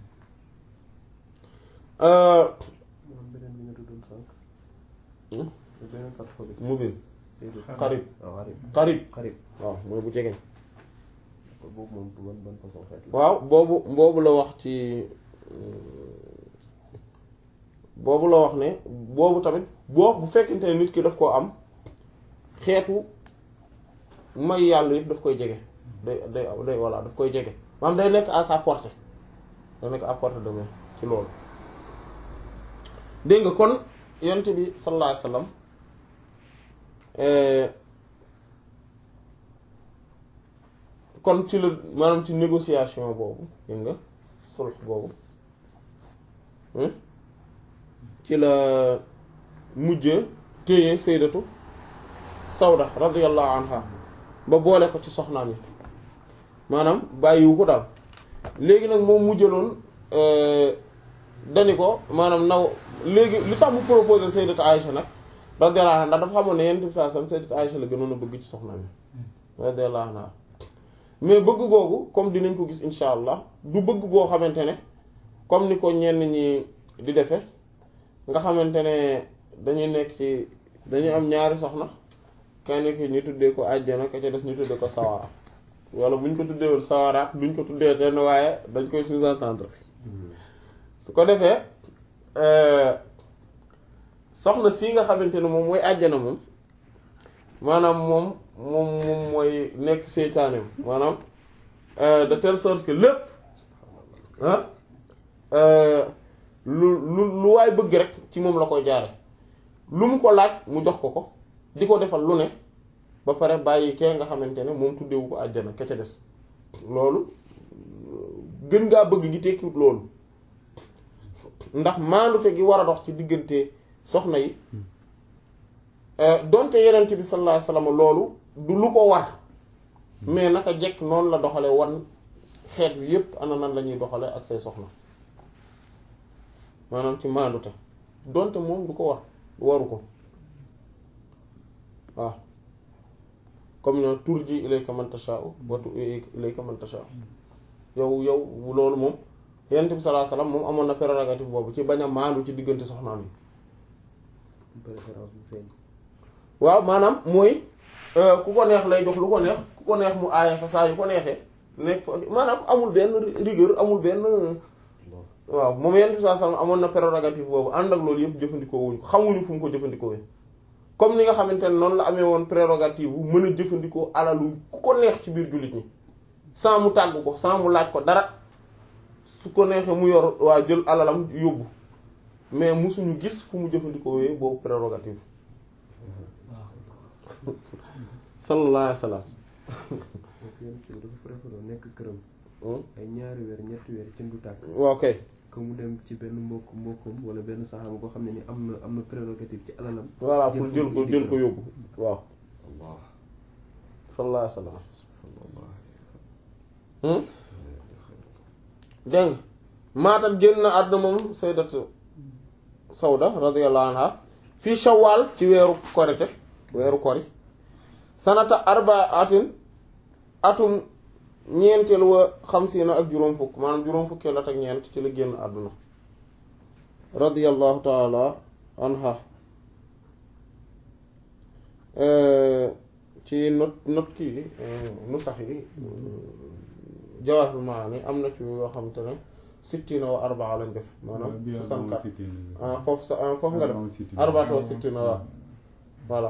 Speaker 2: moom beneen bi nga tuddoon sànq. beneen fatxo bi.
Speaker 1: mubin
Speaker 2: déedéet.
Speaker 1: xarib
Speaker 2: waaw xarib.
Speaker 1: xarib
Speaker 2: xarib.
Speaker 1: waaw mooy bu jegeñ
Speaker 2: boobu moom ban ban façon xeet la.
Speaker 1: waaw boobu boobu la wax ci boobu la wax ne boobu tamit boo bu fekkente ne nit ki daf koo am xeetu may yàlla yëpp daf koy jege day day day voilà daf koy jege maanaam day nekk à sa portée day nekk à portée de main ci loolu dégg nga kon yonent bi sallallahu alayhi wasallam kon ci la maanaam ci négociation boobu dégg nga sulh boobu ci la mujj téye sayyidatu Sawda radiyallahu anha ba boole ko ci soxnaam yi maanaam bàyyiwu ko daal léegi nag moom mujjaloon dani ko maanaam naw léegi li tax mu proposé sayyidatu Aïcha nag radiyallahu anha ndax dafa xamoon ne yenn bi saa sam sayyidatu Aïcha la gënoon a bëgg ci soxnaam yi radiyallahu anha mais bëgg googu comme dinañ ko gis insha allah du bëgg goo xamante ne comme ni ko ñenn ñi di defe nga xamante ne dañuy nekk ci dañuy am ñaari soxna kenn ki ñu tuddee ko àjjana ka ca des ñu tuddee ko sawara wala bu ñu ko tuddeewul sawaraat duñ ko tuddee tenn waaye dañ koy sous-entendre su ko defee soxna si nga xamante ne moom mooy àjjana moom maanaam moom moom moom mooy nekk seytaaneem maanaam de telle sorte que lépp ah lu lu lu waay bëgg rek ci moom la koy jaare lu mu ko laaj mu jox ko ko di ko defal lu ne ba pare bàyyi kee nga xamante ne moom tuddewu ko àjjana ka ca des loolu gën ngaa bëgg gi tekkiwut loolu ndax maandute gi war a dox ci diggante soxna yi donte yenent bi sallallahu alayhi wasallam loolu du lu ko war mais naka jekk noonu la doxale wan xeet bi yépp ana nan la ñuy doxale ak say soxna maanaam ci maandute donte moom du ko war du waru ko waaw comme ñoo turji ilayka man tasha'u wa tu'i ilayka man tasha'u yow yow loolu moom yenent bi sallallahu alayhi wasallam moom amoon na prérogative boobu ci bañ a maandu ci diggante soxnaam yi
Speaker 2: préférence bu feeñ.
Speaker 1: waaw maanaam mooy ku ko neex lay jox lu ko neex ku ko neex mu aaya fa saa yu ko neexee nekk fa maanaam amul benn rigueur amul benn waaw moom yenn saa sallam amoon na prérogative boobu ànd ak loolu yëpp jëfandikoo wuñ ko xamuñu fu mu ko jëfandikoo comme ni nga xamante ne noonu la amee woon prérogative bu mën a jëfandikoo alalu ku ko neex ci biir jullit ñi sans mu tàgg ko sans mu laaj ko dara su ko neexee mu yor waa jël alalam yóbbu mais musuñu gis fu mu jëfandikoo boobu prérogative sallallahu alayhi wa sallam
Speaker 2: donc yéen ci dafa préféré nekk këram. ay ñaari weer ñetti weer ci ndu tàkk.
Speaker 1: waaw kay
Speaker 2: que mu dem ci benn mbokk mbokkum wala benn saxaama boo xam ne ni am na am na prérogative ci alalam.
Speaker 1: voilà pour jël ko jël ko yóbbu waaw
Speaker 2: Allah
Speaker 1: sallallahu alayhi wa sallam
Speaker 2: sallallahu alayhi wa sallam.
Speaker 1: dégg nga maatat génn na àdduna moom sayyidatu Sawda radiyallahu anha fii Shawwal ci weeru korite weeru kori sanata arbaatin atum ñeenteel wa xamsiina ak juróom fukk maanaam juróom fukkeel at ak ñeent ci la génn àdduna radiyallahu taala anha ci not not kii nu sax yi Jawaahirul Maani am na ci yoo xamante ne sittina wa arbaa lañ def maanaam soixante-quatre ah foofu sa ah foofu nga def arbaata wa sittina waaw voilà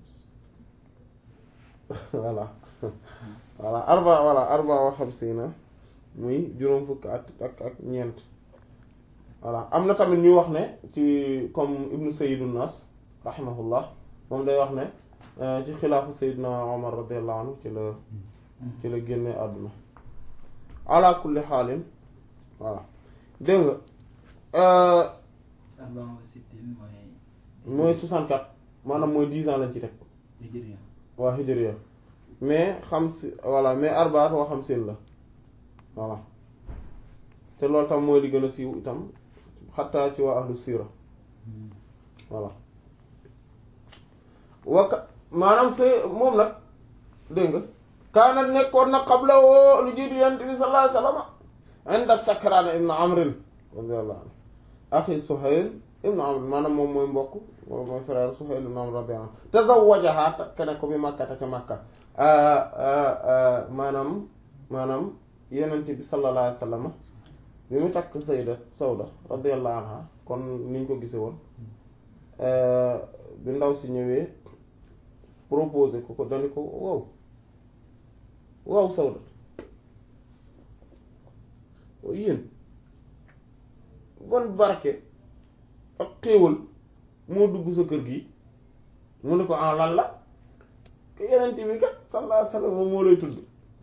Speaker 1: voilà voilà arba voilà arba wa xamsiina muy juróom fukk ak ak ak ñeent voilà am na tamit ñuy wax ne ci comme ibnu sayyidun nas rahimahullah moom day wax ne ci xilaafu sayyidna omar radiyallahu anhu ci la ci la génne àdduna ala kulli xaalin voilà dégg nga
Speaker 4: arbaa wa sittin mooy
Speaker 1: mooy 64 maanaam mooy 10 ans lañ ci teg
Speaker 4: hijriya
Speaker 1: waa hijriya mais xam si voilà mais arbaat waa xam seen la voilà te loolu tam mooy li gën a siiw itam xattaa ci waa ahlu siira voilà wakka maanaam c'est moom nag dégg nga kaanat nekkoon na qabla woo lu jiitu yonent bi sallallahu alayhi wa sallam inda sakraan ibnu amrin radiyallahu anhu axi suhayl ibnu amr maanaam moom mooy mbokk moom mooy frère suhayl ibnu amr radiyallahu anhu tazawwajaha takk ne ko bi makkata ca makka maanaam maanaam yonent bi sallallahu alayhi wa sallam bi mu takk sayda sawda radiyallahu anha kon niñ ko gisee woon bi ndaw si ñëwee proposé ko ko dani ko waaw waaw sawda yéen bon barke ak xéewal moo dugg sa kër gi mu ne ko en lan la ke yenent bi kat sallallahu alayhi wasallam moom moo lay tudd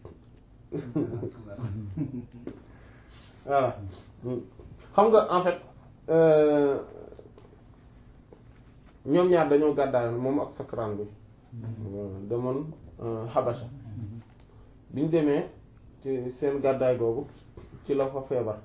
Speaker 1: voilà xam nga en fait ñoom ñaar dañoo gàddaayoon moom ak sakraan bi demoon Habasha biñ demee ci seen gàddaay googu ci la fa feebar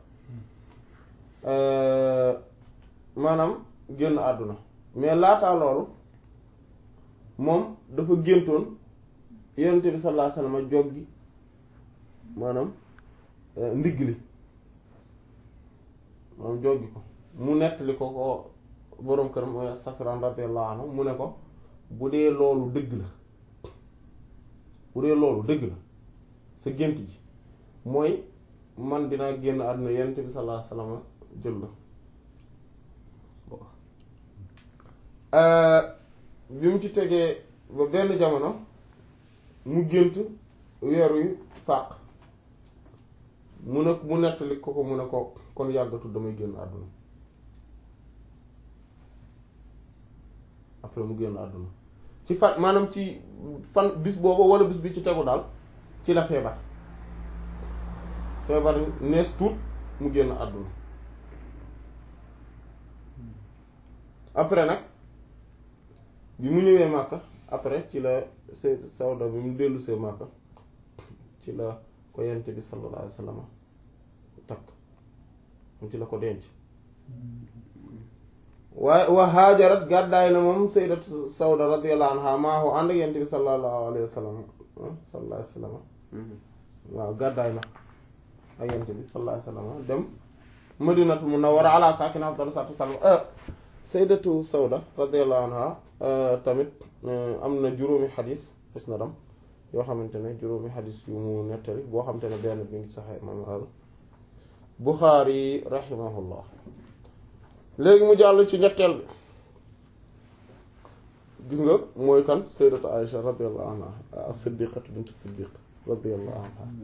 Speaker 1: maanaam génn àdduna mais laataa loolu moom dafa géntoon yonent bi sallallahu alayhi wasallam jog gi maanaam ndigg li maanaam joggi ko mu nettali ko ko boroom kër mooy Safran radiyallahu anhu mu ne ko bu dee loolu dëgg la bu dee loolu dëgg la sa gént ji mooy man dinaa génn àdduna yonent bi sallallahu alayhi wasallam jël la bi mu ci tegee ba benn jamono mu gént weer wi fàq mu ne mu nettali ko ko mu ne ko kon yàggatul damay génn àdduna après mu génn àdduna ci fa maanaam ci fan bis boobu wala bis bi ci tegu daal ci la feebar feebar nees tuut mu génn àdduna après nag bi mu ñëwee Màkka après ci la se Sawda bi mu dellu see Màkka ci la ko yent bi sallallahu alayhi wa sallam takk mu ci la ko denc waaye wa haajarat gàddaay na moom sayyidat Sawda radiyallahu anha maahu ànd ak yent bi sallallahu alayhi wa sallam sallallahu alayhi wa sallam waaw gàddaay na ak yent bi sallallahu alayhi wa sallam dem Madinatu Munawwara ala saakina afdalu salaatu wa salaam sayyidatu Sawda radiyallahu anha tamit am na juróomi xadis gis na dam yoo xamante ne juróomi xadis yu mu nettali boo xamante ne benn bi ngi saxee imam al Buxaari rahimahullah léegi mu jàll ci ñetteel bi gis nga mooy kan sayyidatu Aïcha radiyallahu anha as-siddiqatu bint siddiq radiyallahu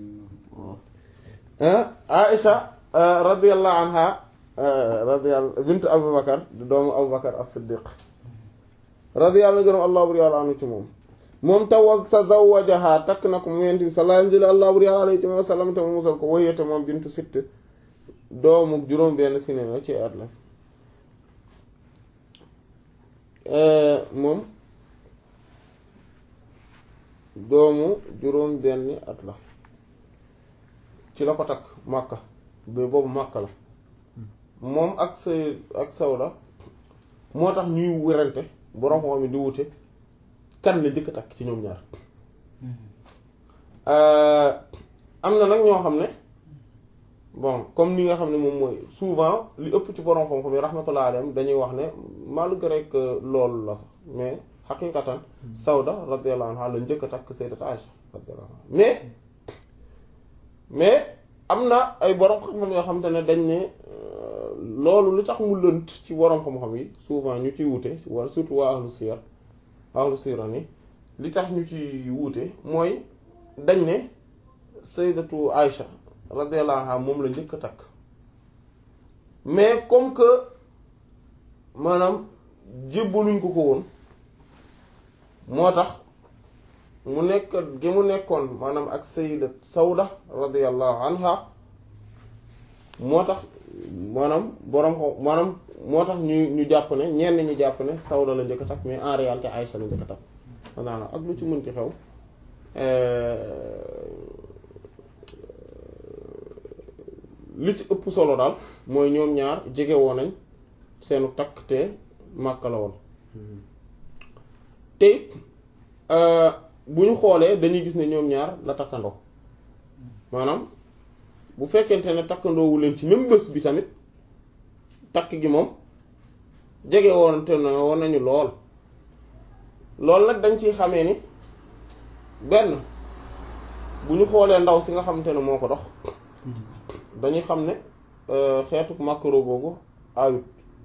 Speaker 1: anha Aïcha radiyallahu anha radiyallahu bint Abu Bakar di doomu Abu Bakar as-siddiq radiyallahu gërëm allah buri yàlla anu ci moom moom tawa tazawajaha takk na ko mu yent bi sallallahu alayhi allah buri yàlla alayhi wa sallam te mu musal ko wayete moom bintu sitt doomu juróom benn sinina ci at la moom doomu juróom benn at la ci la ko takk Makka ba boobu Makka la moom ak say ak sawda moo tax ñuy wérante borom xam mi di wute kan la njëkk a takk ci ñoom ñaar am na nag ñoo xam ne bon comme ni nga xam ne moom mooy souvent li ëpp ci borom xam-xam yi rahmatullah alayhim dañuy wax ne malgré que loolu la sax mais xaqiqatan Sawda radiyallahu anha la njëkk a takk Sayyidat Aïcha radiyallahu anha mais mais am na ay borom xam-xam yoo xamante ne dañ ne loolu lu tax mu lënt ci borom xam-xam yi souvent ñu ciy wute wala surtout waa ahlu siyar ahlu siyar ni li tax ñu ci wuute mooy dañ ne Sayyidatu Aïcha radiyallahu anha moom la njëkk a takk mais comme que maanaam jébbaluñ ko ko woon moo tax mu nekk gi mu nekkoon maanaam ak sayyidat Sawda radiyallahu anha moo tax maanaam borom ko maanaam moo tax ñu ñu jàpp ne ñenn ñi jàpp ne Sawda la njëkk a takk mais en réalité Aïcha la njëkk a takk maanaam ak lu ci mënti xew li ci ëpp solo daal mooy ñoom ñaar jege woon nañ seenu takk te Makka la woon te bu ñu xoolee dañuy gis ne ñoom ñaar la takkandoo maanaam bu fekkente ne takkandoowu leen ci même bés bi tamit takk gi moom jege woon te na woon nañu lool loolu nag dañ ciy xamee ni benn bu ñu xoolee ndaw si nga xamante ne moo ko dox dañuy xam ne xeetu makaro googu ayut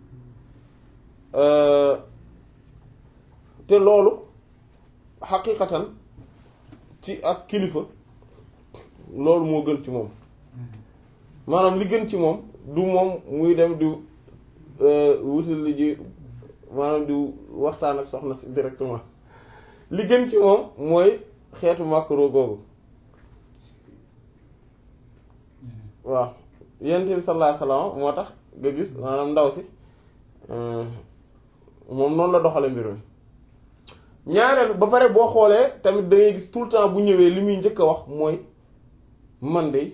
Speaker 1: te loolu xaqiqatan ci ak kilifa loolu moo gën ci moom maanaam li gën ci moom du moom muy dem di wutal li ji maanaam di waxtaan ak soxna si directement li gën ci moom mooy xeetu makaro googu waaw yonent bi sallallahu alayhi wasallam moo tax nga gis maanaam ndaw si moom noonu la doxale mbir mi ñaareel ba pare boo xoolee tamit da ngay gis tout le temps bu ñëwee li muy njëkk a wax mooy man de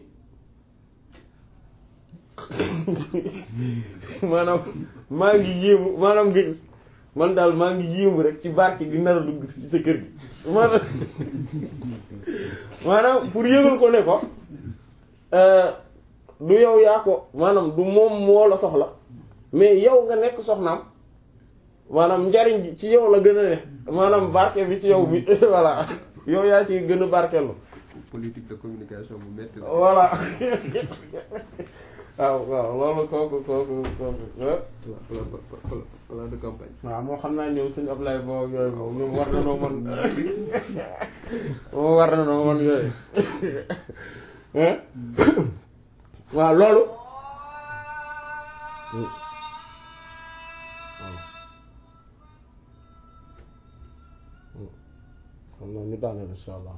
Speaker 1: maanaam maa ngi yéemu maanaam nga gis man daal maa ngi yéemu rek ci barke gi nar a dugg ci sa kër gi maanaam maanaam pour yëgal ko ne ko du yow yaa ko maanaam du moom moo la soxla mais yow nga nekk soxnaam maanaam njariñ bi ci yow la gën a ne maanaam barke bi ci yow bi voilà yow yaa ci gën a barkeelu
Speaker 2: politique de communication bu metti la.
Speaker 1: voilà waaw waaw loolu kooku kooku kooku
Speaker 2: plan plan de campagne.
Speaker 1: waaw moo xam naa ñoom sëñ Ablaye boobu yooyu moom ñoom war na noo mën moom war na noo mën yooyu waaw loolu xam naa ñu daaneel insha allah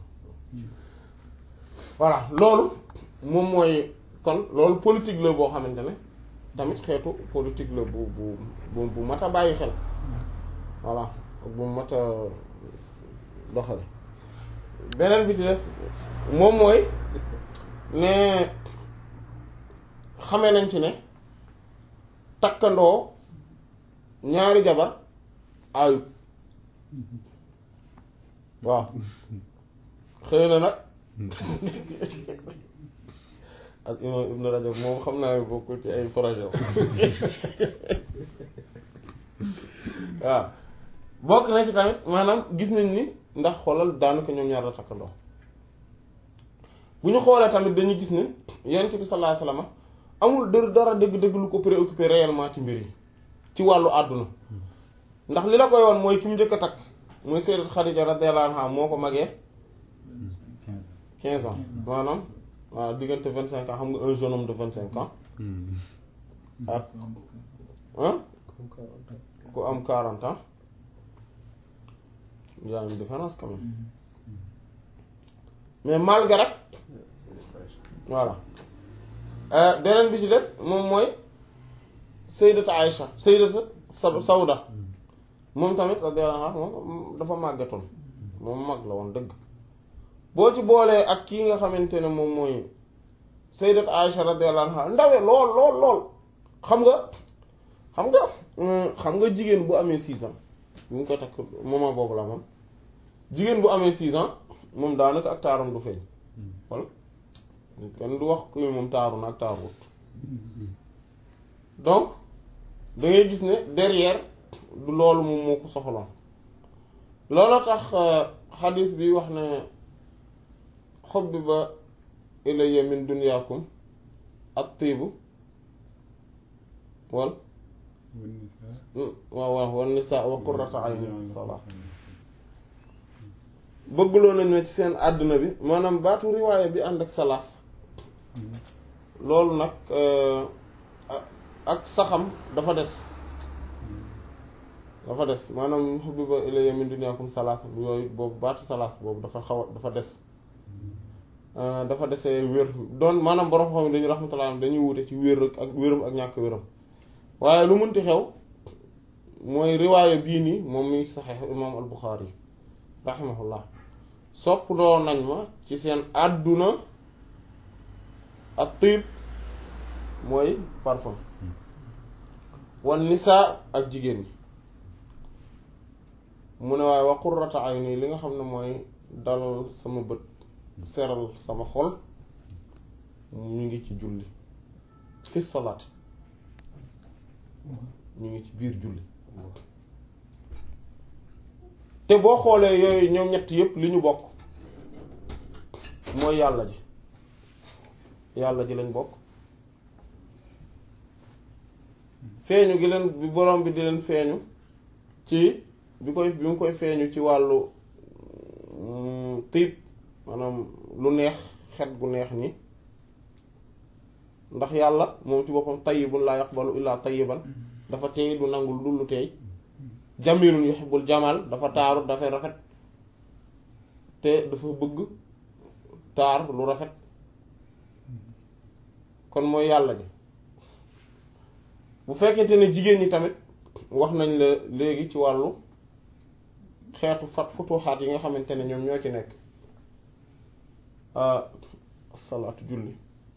Speaker 1: voilà loolu moom mooy kon loolu politique la boo xamante ne tamit xeetu politique la bu bu bu bu mat a bàyyi xel voilà bu mat a doxale beneen bi ci des moom mooy ne xamee nañ ci ne takkandoo ñaari jabar ayut waaw xëy na nag ak imam Ibn Rajab moom xam naa ne bokkul ci ay projet waaw bokk na ci tamit maanaam gis nañ ni ndax xoolal daanaka ñoom ñaar la takkandoo bu ñu xoolee tamit dañuy gis ne yonent bi sallallahu alayhi wasallam amul dër dara dëgg-dëgg lu ko préoccupé réellement ci mbir yi ci wàllu àdduna ndax li la koy woon mooy ki mu njëkk a takk muy Sayyidat Khadija radiyallahu anha moo ko magee quinze ans maanaam waaw diggante vingt cinq ans xam nga un jeune homme de vingt cinq ans ak ah ku am quarante ans il y a une différence quand même mais malgré voilà beneen bi ci des moom mooy Sayyidatu Aïcha Sayyidatu Sawda moom tamit radiyallahu anha moom dafa màggatoon moom mag la woon dëgg boo ci boolee ak kii nga xamante ne moom mooy sayyidat Aisha radiyallahu anha ndawe lool lool lool xam nga xam nga xam nga jigéen bu amee six ans bu ñu koy takk moment boobu la moom jigéen bu amee six ans moom daanaka ak taaram du feeñ walla kenn du wax ko moom taaru na ak taaruwut donc da ngay gis ne derrière du loolu moom moo ko soxloon loolu tax xadis bi wax ne xubbiba ilayya min dunyaakum at-tiibu wal waaw waaw wan nisaa wa qurratu ayni fi salaa bëggloo nañ ma ci seen àdduna bi maanaam baatu riwaaya bi ànd ak salaas loolu nag ak saxam dafa des dafa des maanaam hubbiba ilayya min dunyaakum salaas yooyu boobu baatu salaas boobu dafa xaw a dafa des dafa desee wér doon maanaam borom xam dañu rahmatullah dañuy wute ci wér ak wéram ak ñàkk wéram waaye lu mënti xew mooy riwaaya bii nii moom mi saxiix imaam al Buxaari rahimahullah sopp doo nañ ma ci seen àdduna ak tiib mooy parfum wan nisaa ak jigéen ñi mu ne waaye wa qurrata ayni li nga xam ne mooy dalal sama bët seral sama xol ñu ngi ci julli fi salaat ñu ngi ci biir julli te boo xoolee yooyu ñoom ñett yépp li ñu bokk mooy yàlla ji yàlla ji lañ bokk feeñu gi leen bi borom bi di leen feeñu ci bi koy bi mu koy feeñu ci wàllu tiib maanaam lu neex xet gu neex ni ndax yàlla moom ci boppam tayyibun laa yaqbalu illaa tayyiban dafa teey du nangul dul lu teey jamilun yuhibbul jamal dafa taaru dafay rafet te dafa bëgg taar lu rafet kon mooy yàlla ji bu fekkente ne jigéen ñi tamit wax nañ la léegi ci wàllu xeetu fat futuxaat yi nga xamante ne ñoom ñoo ci nekk salaatu julli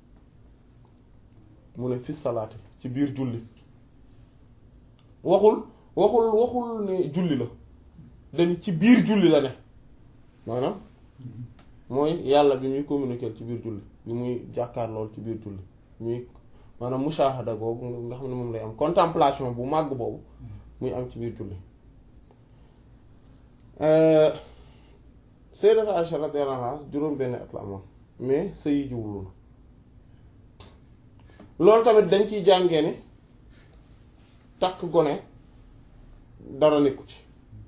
Speaker 1: mu ne fi salaati ci biir julli waxul waxul waxul ne julli la dañ ci biir julli la ne maanaam mooy yàlla bi muy communiquer ci biir julli bi muy jàkkaar lool ci biir julli muy maanaam mushahada googu nga xam ne moom lay am contemplation bu màgg boobu muy am ci biir julli Sayyidat Aisha radiyallahu anha juróom benn at la amoon mais sëyi jiwul loolu tamit dañ ciy jàngee ni takk gone dara nekku ci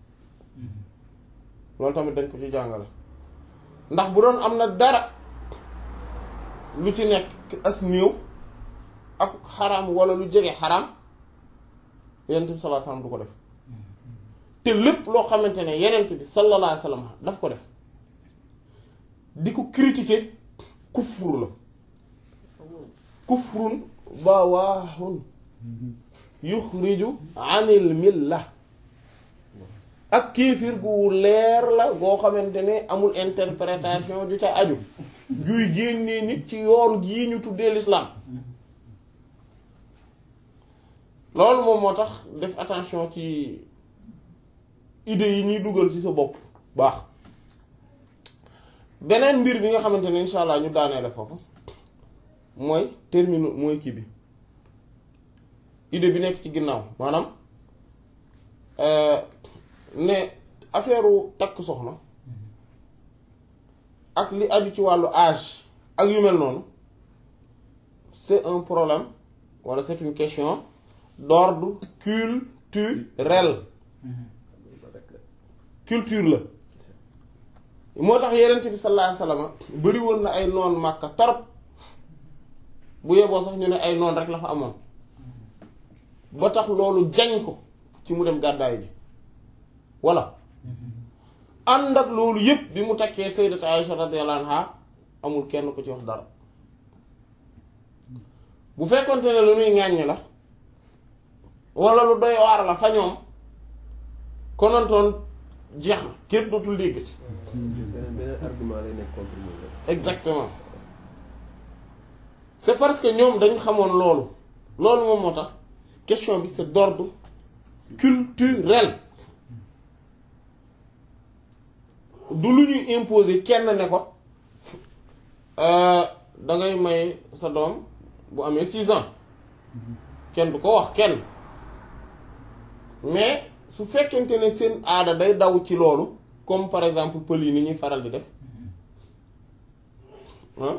Speaker 1: loolu tamit dañ ko ci jàngale ndax bu doon am na dara lu ci nekk as néew ak xaraam wala lu jege xaraam yenent bi sallallahu alayhi wasallam du ko def te lépp loo xamante ne yenent bi sallallahu alayhi wasallam daf ko def di ko critiquer kufru la kufrun bawaahun yuxriju anil milla ak kiifir gu leer la goo xamante ne amul interprétation ju ca aju juy génnee nit ci yoon gii ñu tuddee l'islam loolu moom moo tax def attention ci idées yi ñuy dugal ci sa bopp baax beneen mbir bi nga xamante ne insha allah ñu daaneele foofu mooy termine mooy kii bi idée bi nekk ci ginnaaw maanaam ne affaire takk soxna ak li aju ci wàllu âge ak yu mel noonu c'est un problème wala c'est une question d'ordre culturel culture la moo tax yenent bi sallallahu alayhi wasallam bari woon na ay noon màkka torop bu yeboo sax ñu ne ay noon rek la fa amoon ba tax loolu jañ ko ci mu dem gàddaay ji voilà ànd ak loolu yépp bi mu takkee sayyidat Aisha radiyallahu anha amul kenn ko ci wax dara bu fekkonte ne lu nuy ŋàññ la wala lu doy waar la fa ñoom konontoon jeex na képp dootul dégg ci
Speaker 2: beneen beneen argument lay nekk contre moom rek.
Speaker 1: exactement c'est parce que ñoom dañ xamoon loolu loolu moom moo tax question bi c'est d'ordre culturel du lu ñuy imposer kenn ne ko da ngay may sa doom bu amee six ans kenn du ko wax kenn mais su fekkente ne seen aada day daw ci loolu comme par exemple pël yi ni ñuy faral di def ah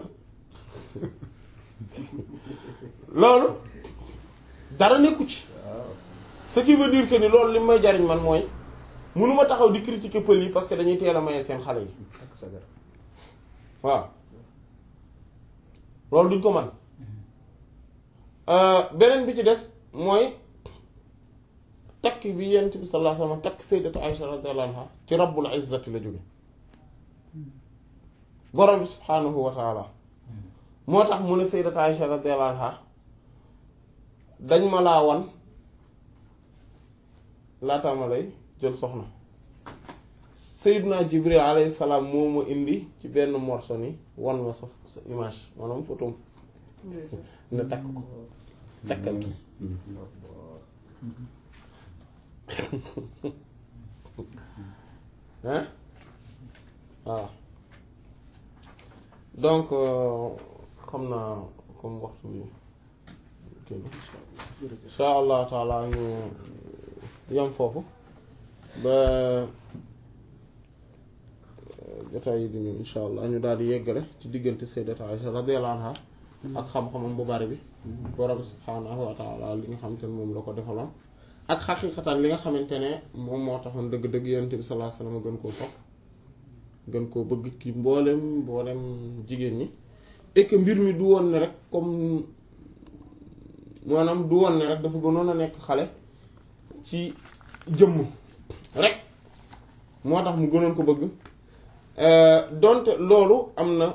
Speaker 1: loolu dara nekku ci ce qui veut dire que ni loolu li may jariñ man mooy mënuma taxaw di critiquer pël yi parce que dañuy teel a maye seen xale yi
Speaker 2: ak sagar
Speaker 1: waaw loolu duñ ko man beneen bi ci des mooy takk bi yent bi sallallahu alayhi wasallam takk sayyidatu Aisha radiyallahu anha ci rabbul izzati la jóge borom bi subhaanahu wa taala moo tax mu ne sayyidatu Aisha radiyallahu anha dañ ma laa wan laataa ma lay jël soxna Seydina Jibril alayhi salaam moo ma indi ci benn morceau ni wan ma sa sa image maanaam photo ne takk ko takkal ki hein voilà donc xam naa comme waxtu bi kii insha allah taala ñu yem foofu ba jotaay yi di ñëw insha allah ñu daal di yeggale ci diggante sayyidat Aisha radiyallahu anha ak xam-xamam bu bari bi borom subhaanahu wa taala li nga xamante ne moom la ko defaloon ak xaqiqatan li nga xamante ne moom moo taxoon dëgg-dëgg yonent bi sallallahu alayhi wasallam gën koo sopp gën koo bëgg ci mboolem mboolem jigéen ñi et que mbir mi du woon ne rek comme maanaam du woon ne rek dafa gënoon a nekk xale ci jëmm rek moo tax mu gënoon ko bëgg donte loolu am na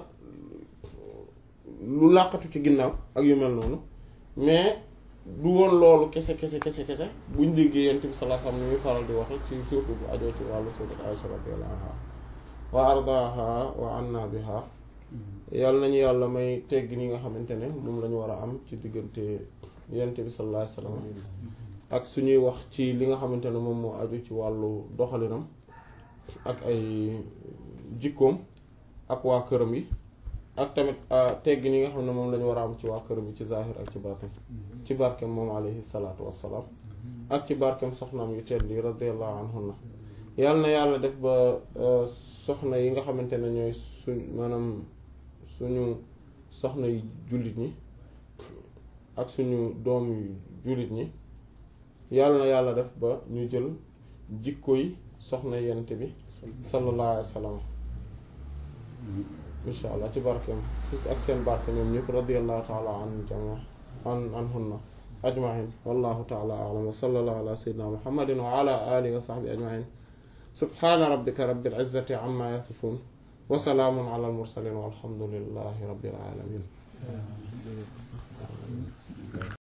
Speaker 1: lu làqatu ci ginnaaw ak yu mel noonu mais du woon loolu kese kese kese kese buñ déggee yonent bi sallallahu alayhi wasallam ni muy faral di waxe ci surtout bu ajoo ci wàllu sayyidat Aisha radiyallahu anha wa ardaha wa anna biha yàlla nañu yàlla may tegg ni nga xamante ne moom la ñu war a am ci diggante yonent bi sallallahu alayhi wasallam ak suñuy wax ci li nga xamante ne moom moo aju ci wàllu doxalinam ak ay jikkoom ak waa këram yi ak tamit tegg ni nga xam ne moom la ñu war a am ci waa këram yi ci zahir ak ci baatin ci barkeem moom alayhi salaatu wassalaam ak ci barkeem soxnaam yu tedd yi radiyallahu anhunna yàlla na yàlla def ba soxna yi nga xamante ne ñooy suñ maanaam suñu soxna yu jullit ñi ak suñu doom yu jullit ñi yàlla na yàlla def ba ñu jël jikko yi soxna yent bi sallallahu alayhi wa sallam insha allah ci barkeem ak seen barke ñoom ñëpp radiyallahu taala an jama an anhunna ajmain wallahu taala alam wa sallallahu ala sayyidina muhammadin wa ala alihi wa sahbihi ajmain subhana rabbika rabbil izzati amma yasifun wa salaamun ala al mursalin walhamdulillahi rabbil alamin